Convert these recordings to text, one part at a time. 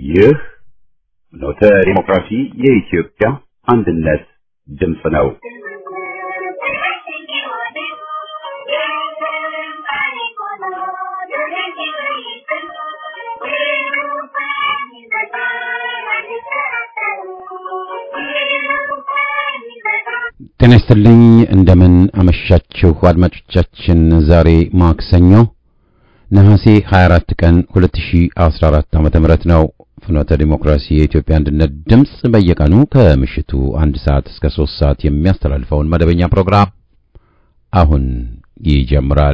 ይህ ኖተ ዲሞክራሲ የኢትዮጵያ አንድነት ድምፅ ነው። ጤና ይስጥልኝ እንደምን አመሻችሁ አድማጮቻችን። ዛሬ ማክሰኞ ነሐሴ 24 ቀን 2014 ዓ.ም ነው። ፍኖተ ዲሞክራሲ የኢትዮጵያ አንድነት ድምፅ በየቀኑ ከምሽቱ አንድ ሰዓት እስከ ሶስት ሰዓት የሚያስተላልፈውን መደበኛ ፕሮግራም አሁን ይጀምራል።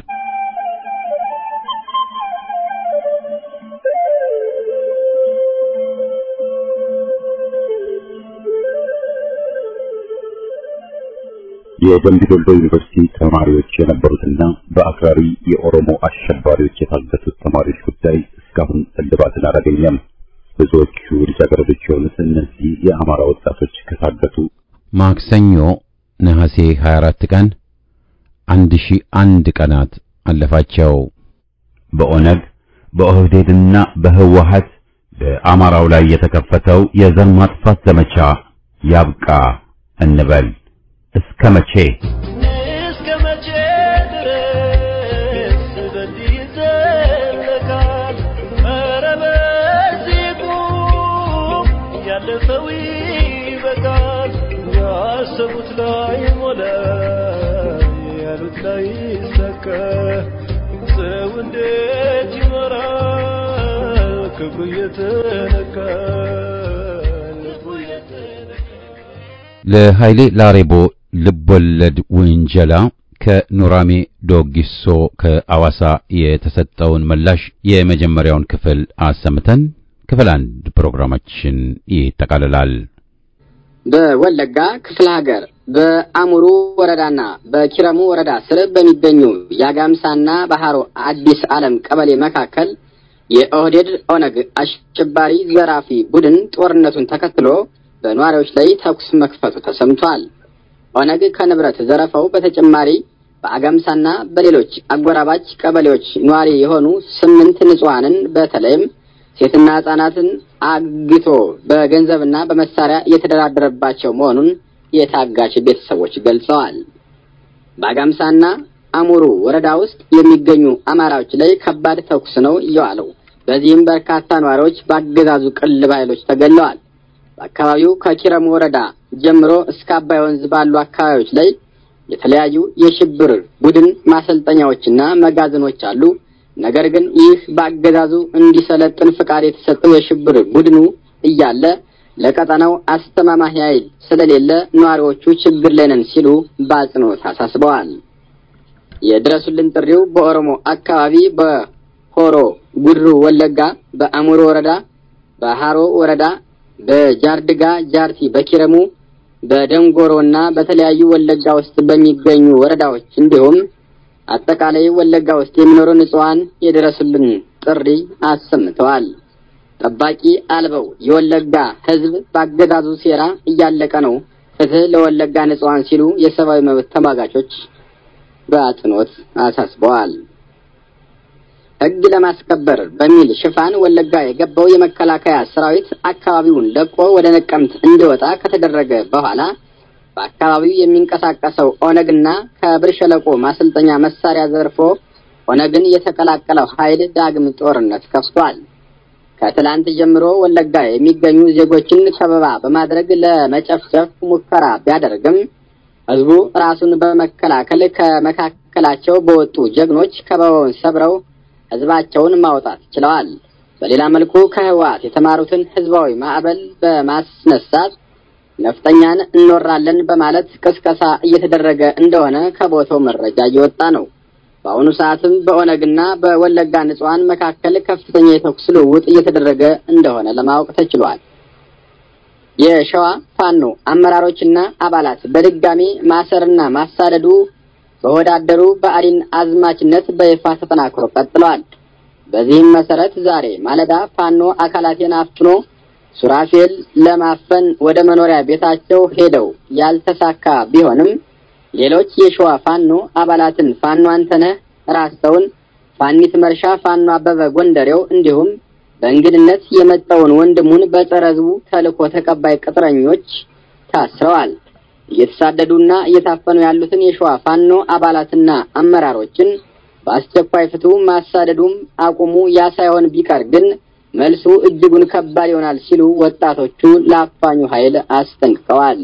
የደምቢ ዶሎ ዩኒቨርሲቲ ተማሪዎች የነበሩትና በአክራሪ የኦሮሞ አሸባሪዎች የታገቱት ተማሪዎች ጉዳይ እስካሁን እልባትን አላገኘም። ብዙዎቹ ልጃገረዶች የሆኑት እነዚህ የአማራ ወጣቶች ከታገቱ ማክሰኞ ነሐሴ 24 ቀን 1001 ቀናት አለፋቸው። በኦነግ በኦህዴድና በህወሀት በአማራው ላይ የተከፈተው የዘር ማጥፋት ዘመቻ ያብቃ እንበል። እስከ መቼ እስከ መቼ ድረስ በዚህ ይዘለቃል? ኧረ በዚህ ቁም፣ ያለፈው ይበቃል። ያሰቡት ላይ ሞላ፣ ያሉት ላይ ይሳካ። ሰው እንዴት ይኖራል? ክብሩ እየተነካ ልቡ እየተነካ ለኃይሌ ላሬቦ ልቦለድ ውንጀላ ከኑራሜ ዶጊሶ ከአዋሳ የተሰጠውን ምላሽ የመጀመሪያውን ክፍል አሰምተን ክፍል አንድ ፕሮግራማችን ይጠቃልላል። በወለጋ ክፍለ ሀገር በአሙሩ ወረዳና በኪረሙ ወረዳ ስር በሚገኙ የአጋምሳና ባህሮ አዲስ ዓለም ቀበሌ መካከል የኦህዴድ ኦነግ አሸባሪ ዘራፊ ቡድን ጦርነቱን ተከትሎ በነዋሪዎች ላይ ተኩስ መክፈቱ ተሰምቷል። ኦነግ ከንብረት ዘረፋው በተጨማሪ በአጋምሳና በሌሎች አጎራባች ቀበሌዎች ነዋሪ የሆኑ ስምንት ንጹሐንን በተለይም ሴትና ሕጻናትን አግቶ በገንዘብና በመሳሪያ እየተደራደረባቸው መሆኑን የታጋች ቤተሰቦች ገልጸዋል። በአጋምሳና አሙሩ ወረዳ ውስጥ የሚገኙ አማራዎች ላይ ከባድ ተኩስ ነው የዋለው። በዚህም በርካታ ነዋሪዎች በአገዛዙ ቅልብ ኃይሎች ተገለዋል። በአካባቢው ከኪረሙ ወረዳ ጀምሮ እስከ አባይ ወንዝ ባሉ አካባቢዎች ላይ የተለያዩ የሽብር ቡድን ማሰልጠኛዎችና መጋዘኖች አሉ። ነገር ግን ይህ በአገዛዙ እንዲሰለጥን ፍቃድ የተሰጠው የሽብር ቡድኑ እያለ ለቀጠናው አስተማማኝ ኃይል ስለሌለ ነዋሪዎቹ ችግር ላይ ነን ሲሉ በአጽንኦት አሳስበዋል። የድረሱልን ጥሪው በኦሮሞ አካባቢ በሆሮ ጉድሩ ወለጋ፣ በአሙሮ ወረዳ፣ በሃሮ ወረዳ በጃርድጋ ጃርቲ፣ በኪረሙ፣ በደንጎሮ እና በተለያዩ ወለጋ ውስጥ በሚገኙ ወረዳዎች እንዲሁም አጠቃላይ ወለጋ ውስጥ የሚኖሩ ንጹሐን የድረሱልን ጥሪ አሰምተዋል። ጠባቂ አልበው የወለጋ ሕዝብ በአገዛዙ ሴራ እያለቀ ነው፣ ፍትህ ለወለጋ ንጹሐን ሲሉ የሰብአዊ መብት ተሟጋቾች በአጽንኦት አሳስበዋል። ሕግ ለማስከበር በሚል ሽፋን ወለጋ የገባው የመከላከያ ሰራዊት አካባቢውን ለቆ ወደ ነቀምት እንዲወጣ ከተደረገ በኋላ በአካባቢው የሚንቀሳቀሰው ኦነግና ከብር ሸለቆ ማሰልጠኛ መሳሪያ ዘርፎ ኦነግን የተቀላቀለው ኃይል ዳግም ጦርነት ከፍቷል። ከትላንት ጀምሮ ወለጋ የሚገኙ ዜጎችን ከበባ በማድረግ ለመጨፍጨፍ ሙከራ ቢያደርግም ህዝቡ ራሱን በመከላከል ከመካከላቸው በወጡ ጀግኖች ከበባውን ሰብረው ህዝባቸውን ማውጣት ችለዋል። በሌላ መልኩ ከህወሓት የተማሩትን ህዝባዊ ማዕበል በማስነሳት ነፍጠኛን እንወራለን በማለት ቅስቀሳ እየተደረገ እንደሆነ ከቦታው መረጃ እየወጣ ነው። በአሁኑ ሰዓትም በኦነግና በወለጋ ንጹሐን መካከል ከፍተኛ የተኩስ ልውውጥ እየተደረገ እንደሆነ ለማወቅ ተችሏል። የሸዋ ፋኖ አመራሮችና አባላት በድጋሚ ማሰርና ማሳደዱ በወዳደሩ በአዲን አዝማችነት በይፋ ተጠናክሮ ቀጥለዋል። በዚህም መሰረት ዛሬ ማለዳ ፋኖ አካላቴን አፍኖ ሱራፌል ለማፈን ወደ መኖሪያ ቤታቸው ሄደው ያልተሳካ ቢሆንም ሌሎች የሸዋ ፋኖ አባላትን ፋኖ አንተነህ ራስተውን፣ ፋኒት መርሻ፣ ፋኖ አበበ ጎንደሬው እንዲሁም በእንግድነት የመጣውን ወንድሙን በጸረ ሕዝቡ ተልእኮ ተቀባይ ቅጥረኞች ታስረዋል። እየተሳደዱና እየታፈኑ ያሉትን የሸዋ ፋኖ አባላትና አመራሮችን በአስቸኳይ ፍቱ፣ ማሳደዱም አቁሙ። ያ ሳይሆን ቢቀር ግን መልሱ እጅጉን ከባድ ይሆናል ሲሉ ወጣቶቹ ለአፋኙ ኃይል አስጠንቅቀዋል።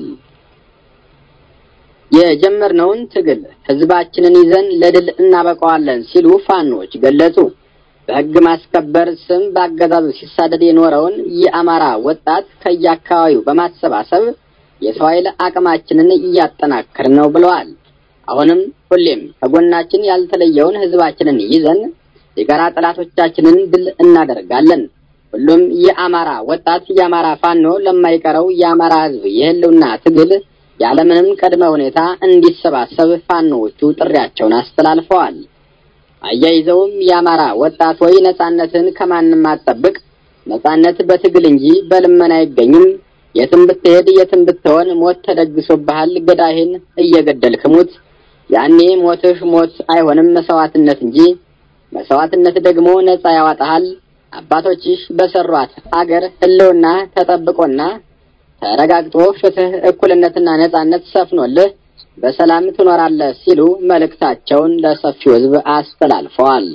የጀመርነውን ትግል ህዝባችንን ይዘን ለድል እናበቀዋለን ሲሉ ፋኖች ገለጹ። በህግ ማስከበር ስም በአገዛዙ ሲሳደድ የኖረውን የአማራ ወጣት ከየአካባቢው በማሰባሰብ የሰው ኃይል አቅማችንን እያጠናከርን ነው ብለዋል። አሁንም ሁሌም ከጎናችን ያልተለየውን ህዝባችንን ይዘን የጋራ ጠላቶቻችንን ድል እናደርጋለን። ሁሉም የአማራ ወጣት የአማራ ፋኖ ለማይቀረው የአማራ ህዝብ የህልውና ትግል ያለምንም ቅድመ ሁኔታ እንዲሰባሰብ ፋኖዎቹ ጥሪያቸውን አስተላልፈዋል። አያይዘውም የአማራ ወጣት ወይ ነጻነትን ከማንም አትጠብቅ፣ ነጻነት በትግል እንጂ በልመና አይገኝም። የትም ብትሄድ የትም ብትሆን ሞት ተደግሶብሃል። ገዳይህን እየገደልክ ሙት። ያኔ ሞትህ ሞት አይሆንም መስዋዕትነት እንጂ መስዋዕትነት ደግሞ ነጻ ያዋጣሃል። አባቶችሽ በሰሯት አገር ህልውና ተጠብቆና ተረጋግጦ ፍትህ፣ እኩልነትና ነጻነት ሰፍኖልህ በሰላም ትኖራለህ ሲሉ መልእክታቸውን ለሰፊው ህዝብ አስተላልፈዋል።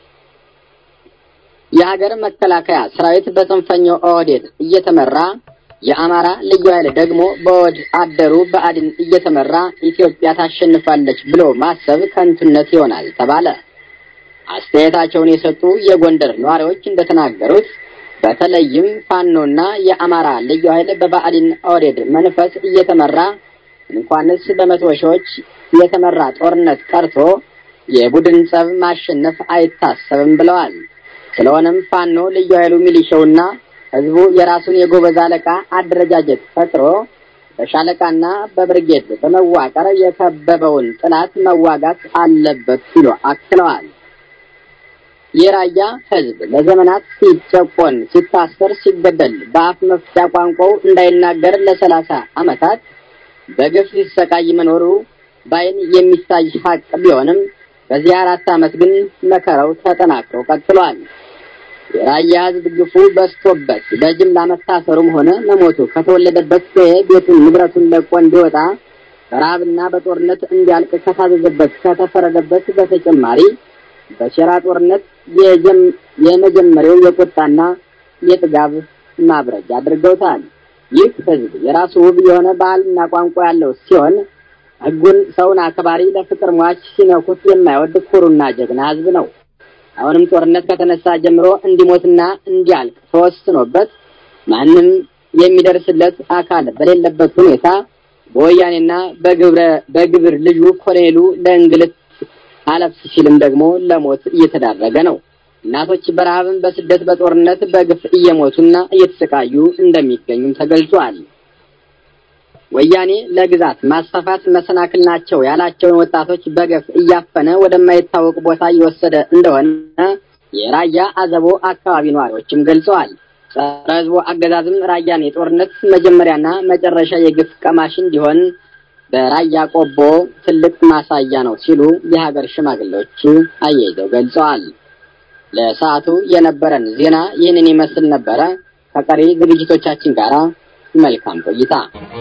የሀገር መከላከያ ሰራዊት በጽንፈኛው ኦህዴድ እየተመራ የአማራ ልዩ ኃይል ደግሞ በወድ አደሩ በአድን እየተመራ ኢትዮጵያ ታሸንፋለች ብሎ ማሰብ ከንቱነት ይሆናል ተባለ። አስተያየታቸውን የሰጡ የጎንደር ነዋሪዎች እንደተናገሩት በተለይም ፋኖና የአማራ ልዩ ኃይል በባዕዲን ኦህዴድ መንፈስ እየተመራ እንኳንስ በመቶ ሺዎች የተመራ ጦርነት ቀርቶ የቡድን ጸብ ማሸነፍ አይታሰብም ብለዋል። ስለሆነም ፋኖ ልዩ ኃይሉ ሚሊሻውና ህዝቡ የራሱን የጎበዝ አለቃ አደረጃጀት ፈጥሮ በሻለቃና በብርጌድ በመዋቀር የከበበውን ጥላት መዋጋት አለበት ሲሉ አክለዋል። የራያ ህዝብ ለዘመናት ሲጨቆን፣ ሲታሰር፣ ሲገደል በአፍ መፍቻ ቋንቋው እንዳይናገር ለሰላሳ ዓመታት በግፍ ሲሰቃይ መኖሩ ባይን የሚታይ ሀቅ ቢሆንም በዚህ አራት ዓመት ግን መከራው ተጠናክሮ ቀጥሏል። የራያ ህዝብ ግፉ በዝቶበት በጅምላ መታሰሩም ሆነ መሞቱ ከተወለደበት ቤቱን ንብረቱን ለቆ እንዲወጣ በረሃብና በጦርነት እንዲያልቅ ከታዘዘበት ከተፈረደበት በተጨማሪ በሴራ ጦርነት የመጀመሪያው የቁጣና የጥጋብ ማብረጃ አድርገውታል። ይህ ህዝብ የራሱ ውብ የሆነ ባህልና ቋንቋ ያለው ሲሆን ህጉን፣ ሰውን አክባሪ፣ ለፍቅር ሟች፣ ሲነኩት የማይወድ ኩሩና ጀግና ህዝብ ነው። አሁንም ጦርነት ከተነሳ ጀምሮ እንዲሞትና እንዲያልቅ ተወስኖበት ማንም የሚደርስለት አካል በሌለበት ሁኔታ በወያኔና በግብረ በግብር ልጁ ኮሎኔሉ ለእንግልት አለፍ ሲልም ደግሞ ለሞት እየተዳረገ ነው። እናቶች በረሃብን በስደት በጦርነት በግፍ እየሞቱና እየተሰቃዩ እንደሚገኙም ተገልጿል። ወያኔ ለግዛት ማስፋፋት መሰናክል ናቸው ያላቸውን ወጣቶች በገፍ እያፈነ ወደማይታወቅ ቦታ እየወሰደ እንደሆነ የራያ አዘቦ አካባቢ ነዋሪዎችም ገልጸዋል። ጸረ ህዝቡ አገዛዝም ራያን የጦርነት መጀመሪያና መጨረሻ የግፍ ቀማሽ እንዲሆን በራያ ቆቦ ትልቅ ማሳያ ነው ሲሉ የሀገር ሽማግሌዎች አያይዘው ገልጸዋል። ለሰዓቱ የነበረን ዜና ይህንን ይመስል ነበረ። ከቀሪ ዝግጅቶቻችን ጋር መልካም ቆይታ።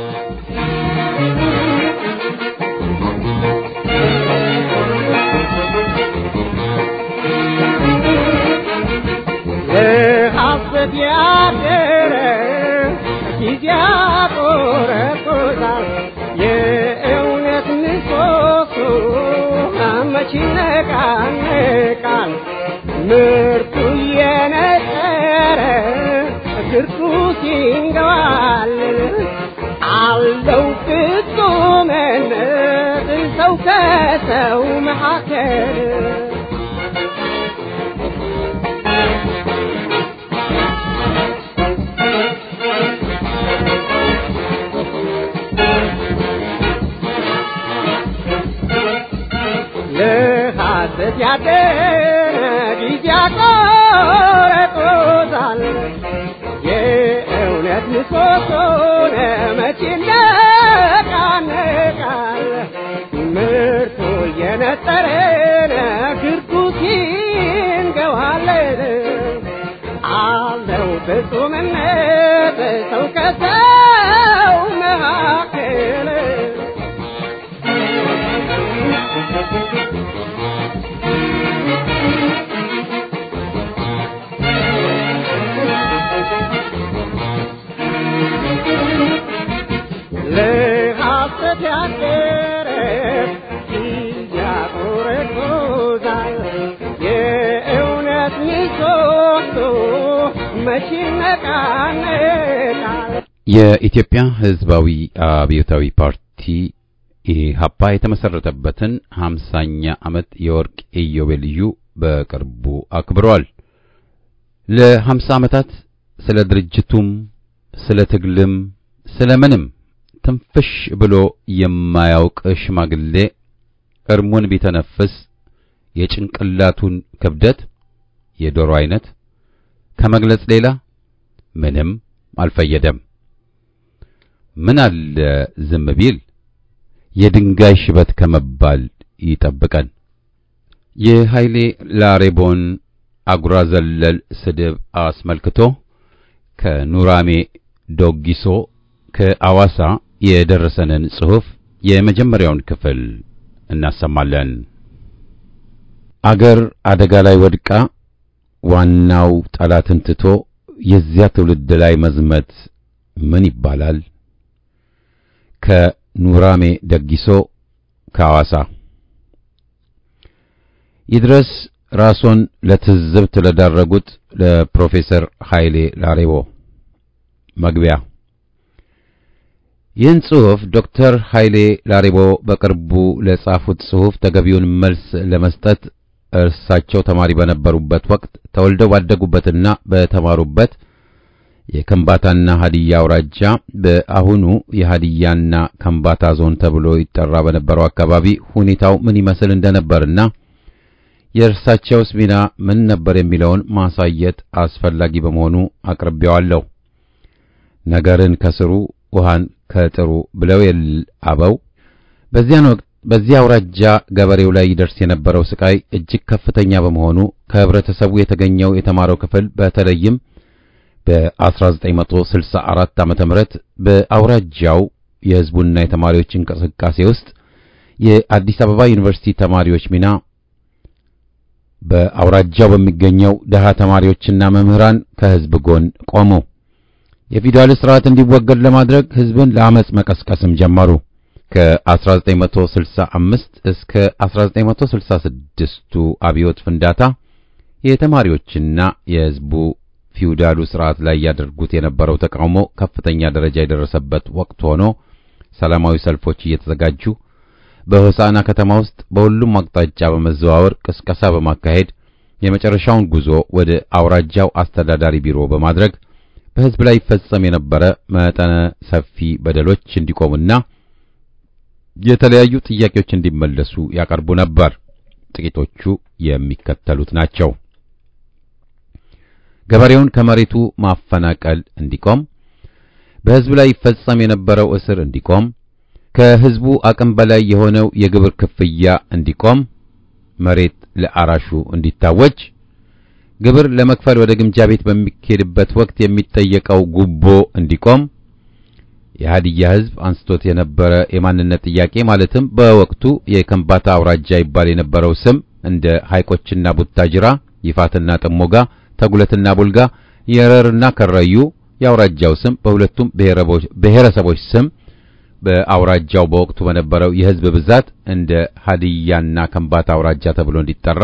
ሐሰት ያደረ ጊዜ ያቆረቁዛል የእውነት ምሰሶ መች ይነቃነቃል ምርቱ እየነጠረ ግርቱ ሲንገባል አለው ፍጹምነት ሰው ከሰው መካከል ለሐሰት ያደረ ጊዜ ያቆረቁዛል የእውነት ምሰሶን መቼ ይነቃነቃል ምርቱ እየነጠረን ግርቱ ሲንገዋለን ፍጹምነት ሰው ከሰው መካከል ለሐሰት ያደረ ያቆረቆዛል የእውነት ምሰሶ መቼ ይነቃነቃል የኢትዮጵያ ሕዝባዊ አብዮታዊ ፓርቲ ኢህአፓ የተመሰረተበትን ሃምሳኛ ዓመት የወርቅ ኢዮቤልዩ በቅርቡ አክብሯል። ለሃምሳ ዓመታት ስለ ድርጅቱም ስለ ትግልም ስለ ምንም ትንፍሽ ብሎ የማያውቅ ሽማግሌ እርሙን ቢተነፍስ የጭንቅላቱን ክብደት የዶሮ አይነት ከመግለጽ ሌላ ምንም አልፈየደም። ምን አለ ዝም ቢል የድንጋይ ሽበት ከመባል ይጠብቀን። የኃይሌ ላሬቦን አጉራ ዘለል ስድብ አስመልክቶ ከኑራሜ ዶጊሶ ከአዋሳ የደረሰንን ጽሑፍ የመጀመሪያውን ክፍል እናሰማለን። አገር አደጋ ላይ ወድቃ ዋናው ጠላትን ትቶ የዚያ ትውልድ ላይ መዝመት ምን ይባላል? ከኑራሜ ደጊሶ ከአዋሳ ይድረስ ራስዎን ለትዝብት ለዳረጉት ለፕሮፌሰር ኃይሌ ላሬቦ መግቢያ ይህን ጽሑፍ ዶክተር ኃይሌ ላሬቦ በቅርቡ ለጻፉት ጽሑፍ ተገቢውን መልስ ለመስጠት እርሳቸው ተማሪ በነበሩበት ወቅት ተወልደው ባደጉበትና በተማሩበት የከምባታና ሀዲያ አውራጃ በአሁኑ የሀዲያና ከምባታ ዞን ተብሎ ይጠራ በነበረው አካባቢ ሁኔታው ምን ይመስል እንደነበርና የእርሳቸውስ ሚና ምን ነበር የሚለውን ማሳየት አስፈላጊ በመሆኑ አቅርቤዋለሁ። ነገርን ከስሩ ውሃን ከጥሩ ብለው የል አበው በዚያን ወቅት በዚህ አውራጃ ገበሬው ላይ ይደርስ የነበረው ስቃይ እጅግ ከፍተኛ በመሆኑ ከህብረተሰቡ የተገኘው የተማረው ክፍል በተለይም በ1964 ዓመተ ምህረት በአውራጃው የህዝቡና የተማሪዎች እንቅስቃሴ ውስጥ የአዲስ አበባ ዩኒቨርሲቲ ተማሪዎች ሚና በአውራጃው በሚገኘው ደሃ ተማሪዎችና መምህራን ከህዝብ ጎን ቆሙ። የፊውዳል ስርዓት እንዲወገድ ለማድረግ ህዝብን ለአመጽ መቀስቀስም ጀመሩ። ከ1965 እስከ 1966ቱ አብዮት ፍንዳታ የተማሪዎችና የህዝቡ ፊውዳሉ ስርዓት ላይ ያደርጉት የነበረው ተቃውሞ ከፍተኛ ደረጃ የደረሰበት ወቅት ሆኖ ሰላማዊ ሰልፎች እየተዘጋጁ በሆሳና ከተማ ውስጥ በሁሉም አቅጣጫ በመዘዋወር ቅስቀሳ በማካሄድ የመጨረሻውን ጉዞ ወደ አውራጃው አስተዳዳሪ ቢሮ በማድረግ በህዝብ ላይ ይፈጸም የነበረ መጠነ ሰፊ በደሎች እንዲቆሙና የተለያዩ ጥያቄዎች እንዲመለሱ ያቀርቡ ነበር። ጥቂቶቹ የሚከተሉት ናቸው። ገበሬውን ከመሬቱ ማፈናቀል እንዲቆም፣ በህዝብ ላይ ይፈጸም የነበረው እስር እንዲቆም፣ ከህዝቡ አቅም በላይ የሆነው የግብር ክፍያ እንዲቆም፣ መሬት ለአራሹ እንዲታወጅ፣ ግብር ለመክፈል ወደ ግምጃ ቤት በሚኬድበት ወቅት የሚጠየቀው ጉቦ እንዲቆም፣ የሃዲያ ህዝብ አንስቶት የነበረ የማንነት ጥያቄ ማለትም በወቅቱ የከምባታ አውራጃ ይባል የነበረው ስም እንደ ሐይቆችና ቡታጅራ፣ ይፋትና ጥሞጋ፣ ተጉለትና ቡልጋ፣ የረርና ከረዩ የአውራጃው ስም በሁለቱም ብሔረሰቦች ስም በአውራጃው በወቅቱ በነበረው የህዝብ ብዛት እንደ ሀዲያና ከምባታ አውራጃ ተብሎ እንዲጠራ፣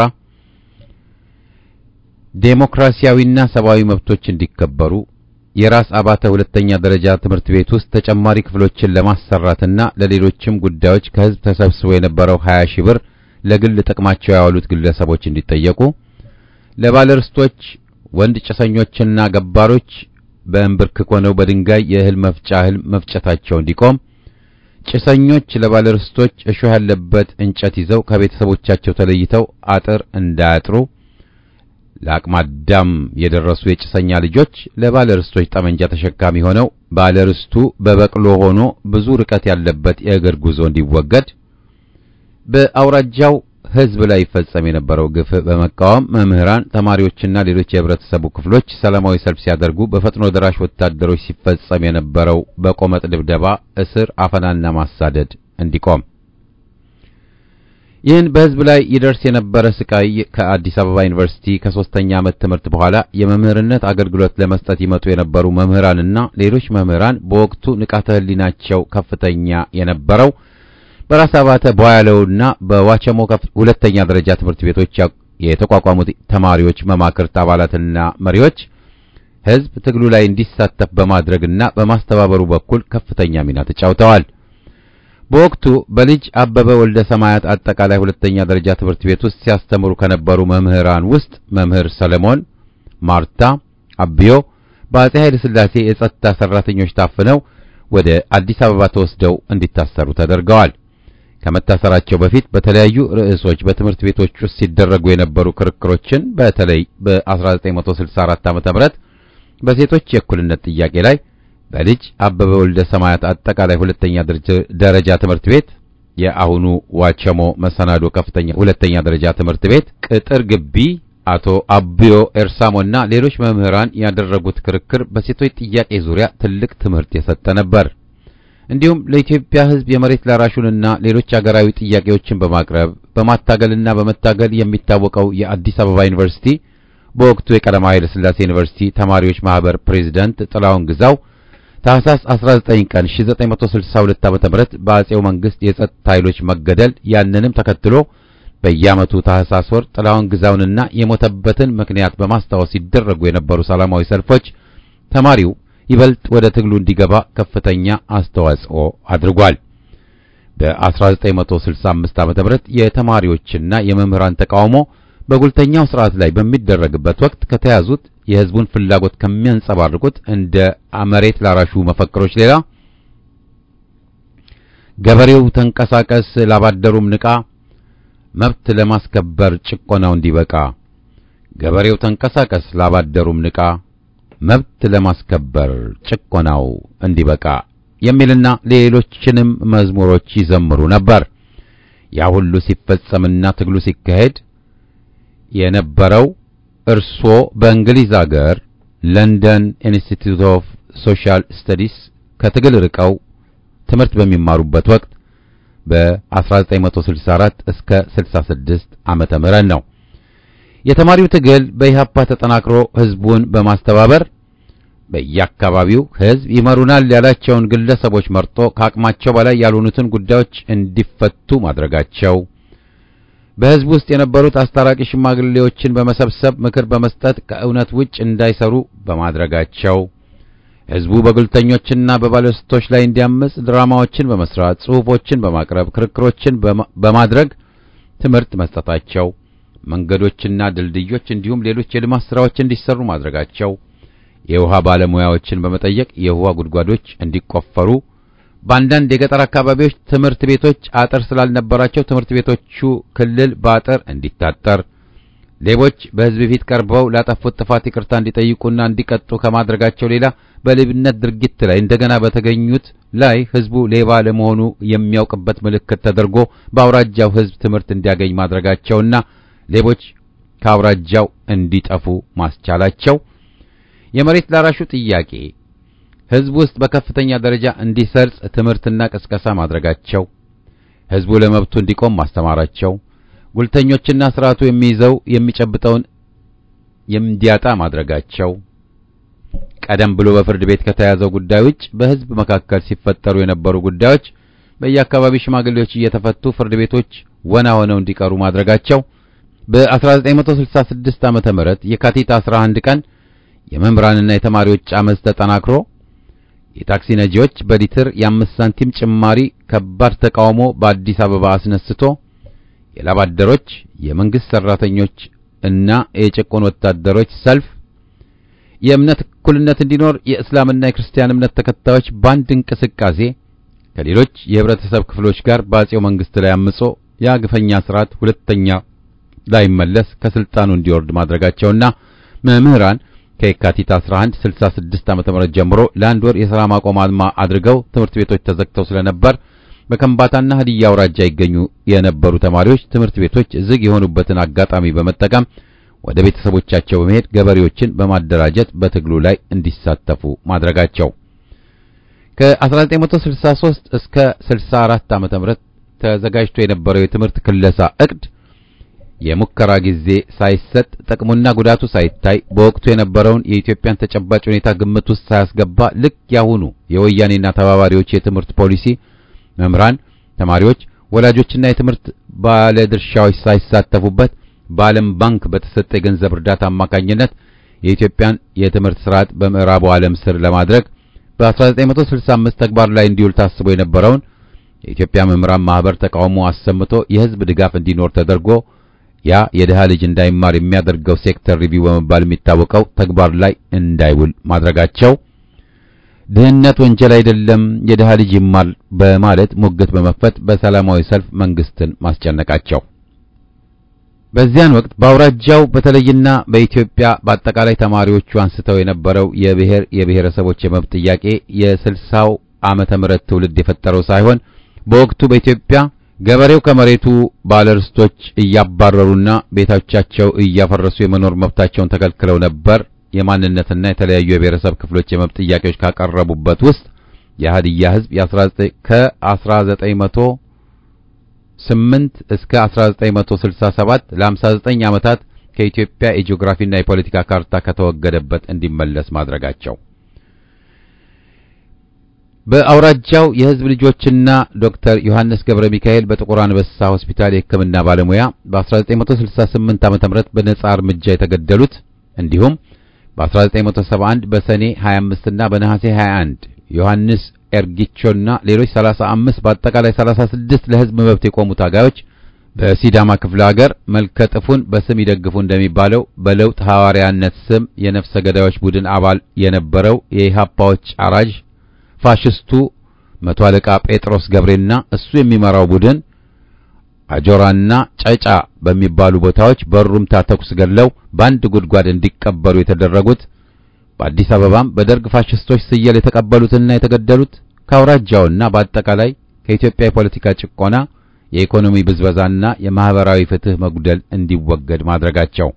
ዴሞክራሲያዊና ሰብአዊ መብቶች እንዲከበሩ፣ የራስ አባተ ሁለተኛ ደረጃ ትምህርት ቤት ውስጥ ተጨማሪ ክፍሎችን ለማሰራትና ለሌሎችም ጉዳዮች ከህዝብ ተሰብስቦ የነበረው 20 ሺህ ብር ለግል ጥቅማቸው ያዋሉት ግለሰቦች እንዲጠየቁ፣ ለባለርስቶች ወንድ ጭሰኞችና ገባሮች በእንብርክክ ሆነው በድንጋይ የእህል መፍጫ እህል መፍጨታቸው እንዲቆም ጭሰኞች ለባለርስቶች እሾህ ያለበት እንጨት ይዘው ከቤተሰቦቻቸው ተለይተው አጥር እንዳያጥሩ፣ ለአቅመ አዳም የደረሱ የጭሰኛ ልጆች ለባለርስቶች ጠመንጃ ተሸካሚ ሆነው ባለርስቱ በበቅሎ ሆኖ ብዙ ርቀት ያለበት የእግር ጉዞ እንዲወገድ፣ በአውራጃው ሕዝብ ላይ ይፈጸም የነበረው ግፍ በመቃወም መምህራን፣ ተማሪዎችና ሌሎች የህብረተሰቡ ክፍሎች ሰላማዊ ሰልፍ ሲያደርጉ በፈጥኖ ደራሽ ወታደሮች ሲፈጸም የነበረው በቆመጥ ድብደባ፣ እስር፣ አፈናና ማሳደድ እንዲቆም ይህን በሕዝብ ላይ ይደርስ የነበረ ስቃይ ከአዲስ አበባ ዩኒቨርሲቲ ከሶስተኛ ዓመት ትምህርት በኋላ የመምህርነት አገልግሎት ለመስጠት ይመጡ የነበሩ መምህራንና ሌሎች መምህራን በወቅቱ ንቃተ ህሊናቸው ከፍተኛ የነበረው በራስ አባተ ቧያለውና በዋቸሞ ሁለተኛ ደረጃ ትምህርት ቤቶች የተቋቋሙት ተማሪዎች መማክርት አባላትና መሪዎች ሕዝብ ትግሉ ላይ እንዲሳተፍ በማድረግና በማስተባበሩ በኩል ከፍተኛ ሚና ተጫውተዋል። በወቅቱ በልጅ አበበ ወልደ ሰማያት አጠቃላይ ሁለተኛ ደረጃ ትምህርት ቤት ውስጥ ሲያስተምሩ ከነበሩ መምህራን ውስጥ መምህር ሰለሞን ማርታ አብዮ በአጼ ኃይለ ሥላሴ የጸጥታ ሰራተኞች ታፍነው ወደ አዲስ አበባ ተወስደው እንዲታሰሩ ተደርገዋል። ከመታሰራቸው በፊት በተለያዩ ርዕሶች በትምህርት ቤቶች ውስጥ ሲደረጉ የነበሩ ክርክሮችን በተለይ በ1964 ዓ.ም በሴቶች የእኩልነት ጥያቄ ላይ በልጅ አበበ ወልደ ሰማያት አጠቃላይ ሁለተኛ ደረጃ ትምህርት ቤት የአሁኑ ዋቸሞ መሰናዶ ከፍተኛ ሁለተኛ ደረጃ ትምህርት ቤት ቅጥር ግቢ አቶ አብዮ ኤርሳሞና ሌሎች መምህራን ያደረጉት ክርክር በሴቶች ጥያቄ ዙሪያ ትልቅ ትምህርት የሰጠ ነበር። እንዲሁም ለኢትዮጵያ ሕዝብ የመሬት ላራሹንና ሌሎች አገራዊ ጥያቄዎችን በማቅረብ በማታገልና በመታገል የሚታወቀው የአዲስ አበባ ዩኒቨርሲቲ በወቅቱ የቀዳማዊ ኃይለ ሥላሴ ዩኒቨርሲቲ ተማሪዎች ማህበር ፕሬዝዳንት ጥላሁን ግዛው ታህሳስ 19 ቀን 1962 ዓ.ም በአጼው መንግስት የጸጥታ ኃይሎች መገደል ያንንም ተከትሎ በየዓመቱ ታህሳስ ወር ጥላሁን ግዛውንና የሞተበትን ምክንያት በማስታወስ ሲደረጉ የነበሩ ሰላማዊ ሰልፎች ተማሪው ይበልጥ ወደ ትግሉ እንዲገባ ከፍተኛ አስተዋጽኦ አድርጓል። በ1965 ዓ.ም የተማሪዎችና የመምህራን ተቃውሞ በጉልተኛው ስርዓት ላይ በሚደረግበት ወቅት ከተያዙት የህዝቡን ፍላጎት ከሚያንጸባርቁት እንደ መሬት ላራሹ መፈክሮች ሌላ ገበሬው ተንቀሳቀስ፣ ላባደሩም ንቃ፣ መብት ለማስከበር ጭቆናው እንዲበቃ፣ ገበሬው ተንቀሳቀስ፣ ላባደሩም ንቃ፣ መብት ለማስከበር ጭቆናው እንዲበቃ የሚልና ሌሎችንም መዝሙሮች ይዘምሩ ነበር። ያ ሁሉ ሲፈጸምና ትግሉ ሲካሄድ የነበረው እርስዎ በእንግሊዝ አገር ለንደን ኢንስቲትዩት ኦፍ ሶሻል ስተዲስ ከትግል ርቀው ትምህርት በሚማሩበት ወቅት በ1964 እስከ 66 ዓመተ ምህረት ነው። የተማሪው ትግል በኢህአፓ ተጠናክሮ ህዝቡን በማስተባበር በየአካባቢው ህዝብ ይመሩናል ያላቸውን ግለሰቦች መርጦ ከአቅማቸው በላይ ያልሆኑትን ጉዳዮች እንዲፈቱ ማድረጋቸው በህዝብ ውስጥ የነበሩት አስታራቂ ሽማግሌዎችን በመሰብሰብ ምክር በመስጠት ከእውነት ውጭ እንዳይሰሩ በማድረጋቸው ህዝቡ በጉልተኞችና በባለስቶች ላይ እንዲያምጽ ድራማዎችን በመስራት ጽሑፎችን በማቅረብ ክርክሮችን በማድረግ ትምህርት መስጠታቸው መንገዶችና ድልድዮች እንዲሁም ሌሎች የልማት ስራዎች እንዲሰሩ ማድረጋቸው የውሃ ባለሙያዎችን በመጠየቅ የውሃ ጉድጓዶች እንዲቆፈሩ በአንዳንድ የገጠር አካባቢዎች ትምህርት ቤቶች አጥር ስላልነበራቸው ትምህርት ቤቶቹ ክልል በአጥር እንዲታጠር ሌቦች በህዝብ ፊት ቀርበው ላጠፉት ጥፋት ይቅርታ እንዲጠይቁና እንዲቀጡ ከማድረጋቸው ሌላ በሌብነት ድርጊት ላይ እንደገና በተገኙት ላይ ህዝቡ ሌባ ለመሆኑ የሚያውቅበት ምልክት ተደርጎ በአውራጃው ህዝብ ትምህርት እንዲያገኝ ማድረጋቸውና ሌቦች ከአውራጃው እንዲጠፉ ማስቻላቸው የመሬት ላራሹ ጥያቄ ህዝብ ውስጥ በከፍተኛ ደረጃ እንዲሰርጽ ትምህርትና ቅስቀሳ ማድረጋቸው ህዝቡ ለመብቱ እንዲቆም ማስተማራቸው ጉልተኞችና ስርዓቱ የሚይዘው የሚጨብጠውን እንዲያጣ ማድረጋቸው ቀደም ብሎ በፍርድ ቤት ከተያዘው ጉዳይ ውጭ በህዝብ መካከል ሲፈጠሩ የነበሩ ጉዳዮች በየአካባቢው ሽማግሌዎች እየተፈቱ ፍርድ ቤቶች ወና ሆነው እንዲቀሩ ማድረጋቸው በ1966 ዓመተ ምህረት የካቲት 11 ቀን የመምህራንና የተማሪዎች አመፅ ተጠናክሮ የታክሲ ነጂዎች በሊትር የአምስት ሳንቲም ጭማሪ ከባድ ተቃውሞ በአዲስ አበባ አስነስቶ የላባደሮች የመንግስት ሰራተኞች እና የጭቆን ወታደሮች ሰልፍ የእምነት እኩልነት እንዲኖር የእስላምና የክርስቲያን እምነት ተከታዮች በአንድ እንቅስቃሴ ከሌሎች የህብረተሰብ ክፍሎች ጋር በአጼው መንግስት ላይ አምጾ የግፈኛ ስርዓት ሁለተኛ ላይመለስ ከስልጣኑ እንዲወርድ ማድረጋቸውና መምህራን ከየካቲት 11 66 ዓ.ም ጀምሮ ለአንድ ወር የሥራ ማቆም አድማ አድርገው ትምህርት ቤቶች ተዘግተው ስለነበር በከምባታና ሀዲያ አውራጃ ይገኙ የነበሩ ተማሪዎች ትምህርት ቤቶች ዝግ የሆኑበትን አጋጣሚ በመጠቀም ወደ ቤተሰቦቻቸው በመሄድ ገበሬዎችን በማደራጀት በትግሉ ላይ እንዲሳተፉ ማድረጋቸው ከ1963 እስከ 64 ዓመተ ምህረት ተዘጋጅቶ የነበረው የትምህርት ክለሳ እቅድ የሙከራ ጊዜ ሳይሰጥ ጥቅሙና ጉዳቱ ሳይታይ በወቅቱ የነበረውን የኢትዮጵያን ተጨባጭ ሁኔታ ግምት ውስጥ ሳያስገባ ልክ ያሁኑ የወያኔና ተባባሪዎች የትምህርት ፖሊሲ መምህራን፣ ተማሪዎች፣ ወላጆችና የትምህርት ባለድርሻዎች ሳይሳተፉበት በዓለም ባንክ በተሰጠ የገንዘብ እርዳታ አማካኝነት የኢትዮጵያን የትምህርት ስርዓት በምዕራቡ ዓለም ስር ለማድረግ በ1965 ተግባር ላይ እንዲውል ታስቦ የነበረውን የኢትዮጵያ መምህራን ማህበር ተቃውሞ አሰምቶ የህዝብ ድጋፍ እንዲኖር ተደርጎ ያ የድሃ ልጅ እንዳይማር የሚያደርገው ሴክተር ሪቪው በመባል የሚታወቀው ተግባር ላይ እንዳይውል ማድረጋቸው ድህነት ወንጀል አይደለም፣ የድሃ ልጅ ይማር በማለት ሙግት በመክፈት በሰላማዊ ሰልፍ መንግስትን ማስጨነቃቸው በዚያን ወቅት በአውራጃው በተለይና በኢትዮጵያ በአጠቃላይ ተማሪዎቹ አንስተው የነበረው የብሔር የብሔረሰቦች የመብት ጥያቄ የስልሳው ዓመተ ምህረት ትውልድ የፈጠረው ሳይሆን በወቅቱ በኢትዮጵያ ገበሬው ከመሬቱ ባለርስቶች እያባረሩና ቤቶቻቸው እያፈረሱ የመኖር መብታቸውን ተከልክለው ነበር። የማንነትና የተለያዩ የብሔረሰብ ክፍሎች የመብት ጥያቄዎች ካቀረቡበት ውስጥ የሀዲያ ህዝብ ከ1900 8 እስከ 1967 ለ59 ዓመታት ከኢትዮጵያ የጂኦግራፊና የፖለቲካ ካርታ ከተወገደበት እንዲመለስ ማድረጋቸው በአውራጃው የህዝብ ልጆችና ዶክተር ዮሐንስ ገብረ ሚካኤል በጥቁር አንበሳ ሆስፒታል የሕክምና ባለሙያ በ1968 ዓ.ም በነጻ እርምጃ የተገደሉት እንዲሁም በ1971 በሰኔ 25 እና በነሐሴ 21 ዮሐንስ ኤርጊቾና ሌሎች 35 በአጠቃላይ 36 ለህዝብ መብት የቆሙ ታጋዮች በሲዳማ ክፍለ ሀገር መልከ ጥፉን በስም ይደግፉ እንደሚባለው በለውጥ ሐዋርያነት ስም የነፍሰ ገዳዮች ቡድን አባል የነበረው የኢሃፓዎች አራጅ ፋሽስቱ መቶ አለቃ ጴጥሮስ ገብሬና እሱ የሚመራው ቡድን አጆራና ጨጫ በሚባሉ ቦታዎች በሩምታ ተኩስ ገድለው በአንድ ጉድጓድ እንዲቀበሩ የተደረጉት በአዲስ አበባም በደርግ ፋሽስቶች ስየል የተቀበሉትና የተገደሉት ከአውራጃውና በአጠቃላይ ከኢትዮጵያ የፖለቲካ ጭቆና፣ የኢኮኖሚ ብዝበዛና የማህበራዊ ፍትህ መጉደል እንዲወገድ ማድረጋቸው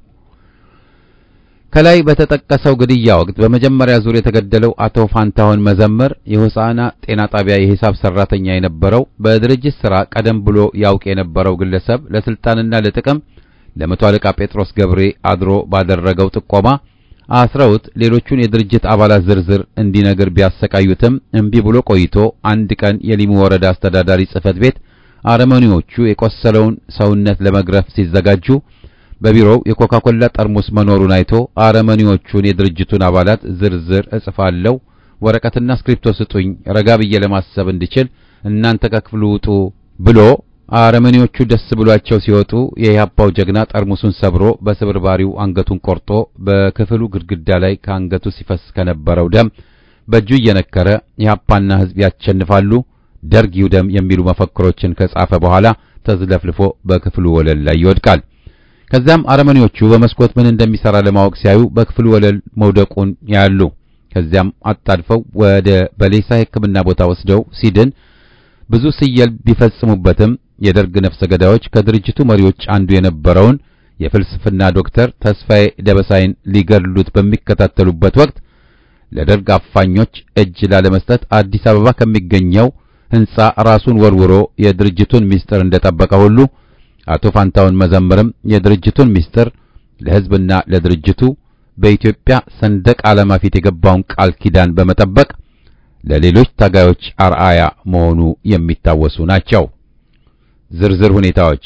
ከላይ በተጠቀሰው ግድያ ወቅት በመጀመሪያ ዙር የተገደለው አቶ ፋንታሁን መዘምር የሆሳዕና ጤና ጣቢያ የሂሳብ ሰራተኛ የነበረው በድርጅት ሥራ ቀደም ብሎ ያውቅ የነበረው ግለሰብ ለስልጣንና ለጥቅም ለመቶ አለቃ ጴጥሮስ ገብሬ አድሮ ባደረገው ጥቆማ አስረውት ሌሎቹን የድርጅት አባላት ዝርዝር እንዲነግር ቢያሰቃዩትም እምቢ ብሎ ቆይቶ አንድ ቀን የሊሙ ወረዳ አስተዳዳሪ ጽሕፈት ቤት አረመኔዎቹ የቆሰለውን ሰውነት ለመግረፍ ሲዘጋጁ በቢሮው የኮካኮላ ጠርሙስ መኖሩን አይቶ አረመኔዎቹን የድርጅቱን አባላት ዝርዝር እጽፋለሁ፣ ወረቀትና እስክሪፕቶ ስጡኝ፣ ረጋ ብዬ ለማሰብ እንድችል እናንተ ከክፍሉ ውጡ ብሎ አረመኔዎቹ ደስ ብሏቸው ሲወጡ የኢህአፓው ጀግና ጠርሙሱን ሰብሮ በስብርባሪው አንገቱን ቆርጦ በክፍሉ ግድግዳ ላይ ከአንገቱ ሲፈስ ከነበረው ደም በእጁ እየነከረ ኢህአፓና ሕዝብ ያሸንፋሉ፣ ደርግ ይውደም የሚሉ መፈክሮችን ከጻፈ በኋላ ተዝለፍልፎ በክፍሉ ወለል ላይ ይወድቃል። ከዚያም አረመኔዎቹ በመስኮት ምን እንደሚሰራ ለማወቅ ሲያዩ በክፍሉ ወለል መውደቁን ያሉ። ከዚያም አጣድፈው ወደ በሌሳ ሕክምና ቦታ ወስደው ሲድን ብዙ ስየል ቢፈጽሙበትም የደርግ ነፍሰ ገዳዮች ከድርጅቱ መሪዎች አንዱ የነበረውን የፍልስፍና ዶክተር ተስፋዬ ደበሳይን ሊገድሉት በሚከታተሉበት ወቅት ለደርግ አፋኞች እጅ ላለመስጠት አዲስ አበባ ከሚገኘው ሕንጻ ራሱን ወርውሮ የድርጅቱን ምስጢር እንደጠበቀ ሁሉ አቶ ፋንታውን መዘምርም የድርጅቱን ምስጢር ለሕዝብና ለድርጅቱ በኢትዮጵያ ሰንደቅ ዓላማ ፊት የገባውን ቃል ኪዳን በመጠበቅ ለሌሎች ታጋዮች አርአያ መሆኑ የሚታወሱ ናቸው። ዝርዝር ሁኔታዎች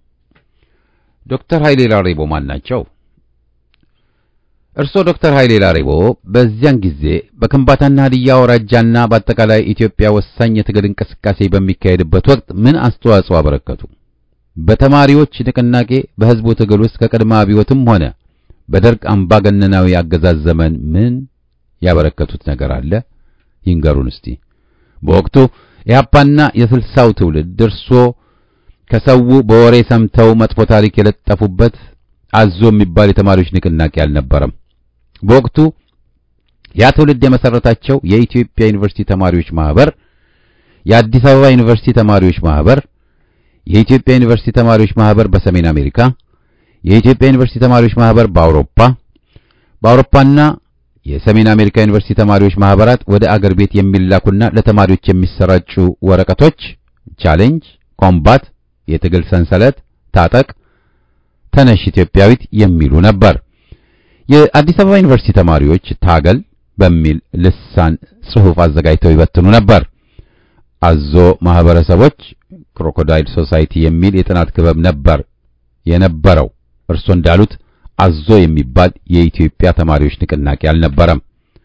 ዶክተር ኃይሌ ላሬቦ ማን ናቸው? እርሶ ዶክተር ኃይሌ ላሬቦ በዚያን ጊዜ በከምባታና ሀዲያ አውራጃና በአጠቃላይ ኢትዮጵያ ወሳኝ የትግል እንቅስቃሴ በሚካሄድበት ወቅት ምን አስተዋጽኦ አበረከቱ? በተማሪዎች ንቅናቄ በሕዝቡ ትግል ውስጥ ከቅድመ አብዮትም ሆነ በደርግ አምባገነናዊ አገዛዝ ዘመን ምን ያበረከቱት ነገር አለ? ይንገሩን እስቲ። በወቅቱ ኢህአፓና የስልሳው ትውልድ እርሶ ከሰው በወሬ ሰምተው መጥፎ ታሪክ የለጠፉበት አዞ የሚባል የተማሪዎች ንቅናቄ አልነበረም። በወቅቱ ያ ትውልድ የመሰረታቸው የኢትዮጵያ ዩኒቨርሲቲ ተማሪዎች ማህበር፣ የአዲስ አበባ ዩኒቨርሲቲ ተማሪዎች ማህበር፣ የኢትዮጵያ ዩኒቨርሲቲ ተማሪዎች ማህበር በሰሜን አሜሪካ፣ የኢትዮጵያ ዩኒቨርሲቲ ተማሪዎች ማህበር በአውሮፓ በአውሮፓና የሰሜን አሜሪካ ዩኒቨርሲቲ ተማሪዎች ማህበራት ወደ አገር ቤት የሚላኩና ለተማሪዎች የሚሰራጩ ወረቀቶች ቻሌንጅ፣ ኮምባት፣ የትግል ሰንሰለት፣ ታጠቅ፣ ተነሽ ኢትዮጵያዊት የሚሉ ነበር። የአዲስ አበባ ዩኒቨርሲቲ ተማሪዎች ታገል በሚል ልሳን ጽሑፍ አዘጋጅተው ይበትኑ ነበር። አዞ ማህበረሰቦች ክሮኮዳይል ሶሳይቲ የሚል የጥናት ክበብ ነበር የነበረው። እርሶ እንዳሉት አዞ የሚባል የኢትዮጵያ ተማሪዎች ንቅናቄ አልነበረም።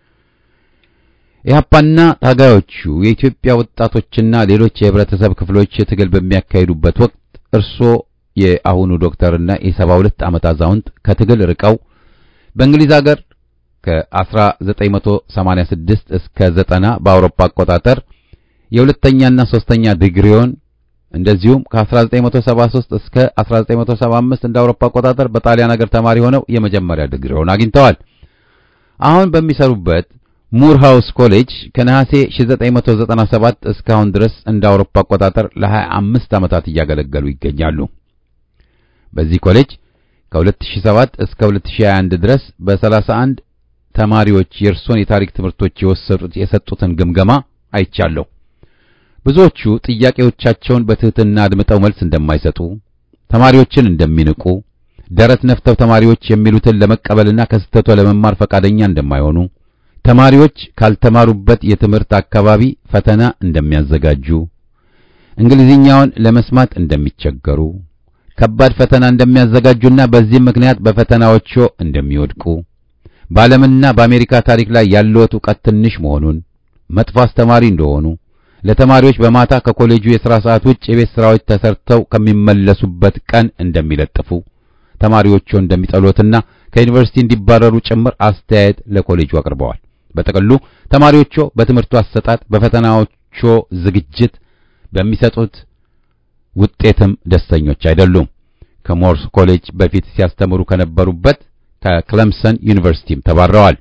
ኢህአፓና ታጋዮቹ የኢትዮጵያ ወጣቶችና ሌሎች የህብረተሰብ ክፍሎች ትግል በሚያካሂዱበት ወቅት እርሶ የአሁኑ ዶክተርና የሰባ ሁለት ዓመት አዛውንት ከትግል ርቀው በእንግሊዝ ሀገር ከ1986 እስከ 90 በአውሮፓ አቆጣጠር የሁለተኛና ሶስተኛ ዲግሪውን እንደዚሁም ከ1973 እስከ 1975 እንደ አውሮፓ አቆጣጠር በጣሊያን ሀገር ተማሪ ሆነው የመጀመሪያ ዲግሪውን አግኝተዋል። አሁን በሚሰሩበት ሙር ሃውስ ኮሌጅ ከነሐሴ 1997 እስካሁን ድረስ እንደ አውሮፓ አቆጣጠር ለ25 ዓመታት እያገለገሉ ይገኛሉ። በዚህ ኮሌጅ ከ2007 እስከ 2021 ድረስ በ31 ተማሪዎች የእርሶን የታሪክ ትምህርቶች የወሰዱት የሰጡትን ግምገማ አይቻለሁ። ብዙዎቹ ጥያቄዎቻቸውን በትህትና አድምጠው መልስ እንደማይሰጡ፣ ተማሪዎችን እንደሚንቁ፣ ደረት ነፍተው ተማሪዎች የሚሉትን ለመቀበልና ከስህተቷ ለመማር ፈቃደኛ እንደማይሆኑ፣ ተማሪዎች ካልተማሩበት የትምህርት አካባቢ ፈተና እንደሚያዘጋጁ፣ እንግሊዝኛውን ለመስማት እንደሚቸገሩ፣ ከባድ ፈተና እንደሚያዘጋጁና በዚህም ምክንያት በፈተናዎቹ እንደሚወድቁ፣ በዓለምና በአሜሪካ ታሪክ ላይ ያለዎት ዕውቀት ትንሽ መሆኑን፣ መጥፎ አስተማሪ እንደሆኑ ለተማሪዎች በማታ ከኮሌጁ የሥራ ሰዓት ውጭ የቤት ሥራዎች ተሰርተው ከሚመለሱበት ቀን እንደሚለጥፉ ተማሪዎቹ እንደሚጠሉትና ከዩኒቨርሲቲ እንዲባረሩ ጭምር አስተያየት ለኮሌጁ አቅርበዋል። በጥቅሉ ተማሪዎቹ በትምህርቱ አሰጣጥ፣ በፈተናዎቹ ዝግጅት፣ በሚሰጡት ውጤትም ደስተኞች አይደሉም። ከሞርስ ኮሌጅ በፊት ሲያስተምሩ ከነበሩበት ከክለምሰን ዩኒቨርሲቲም ተባረዋል።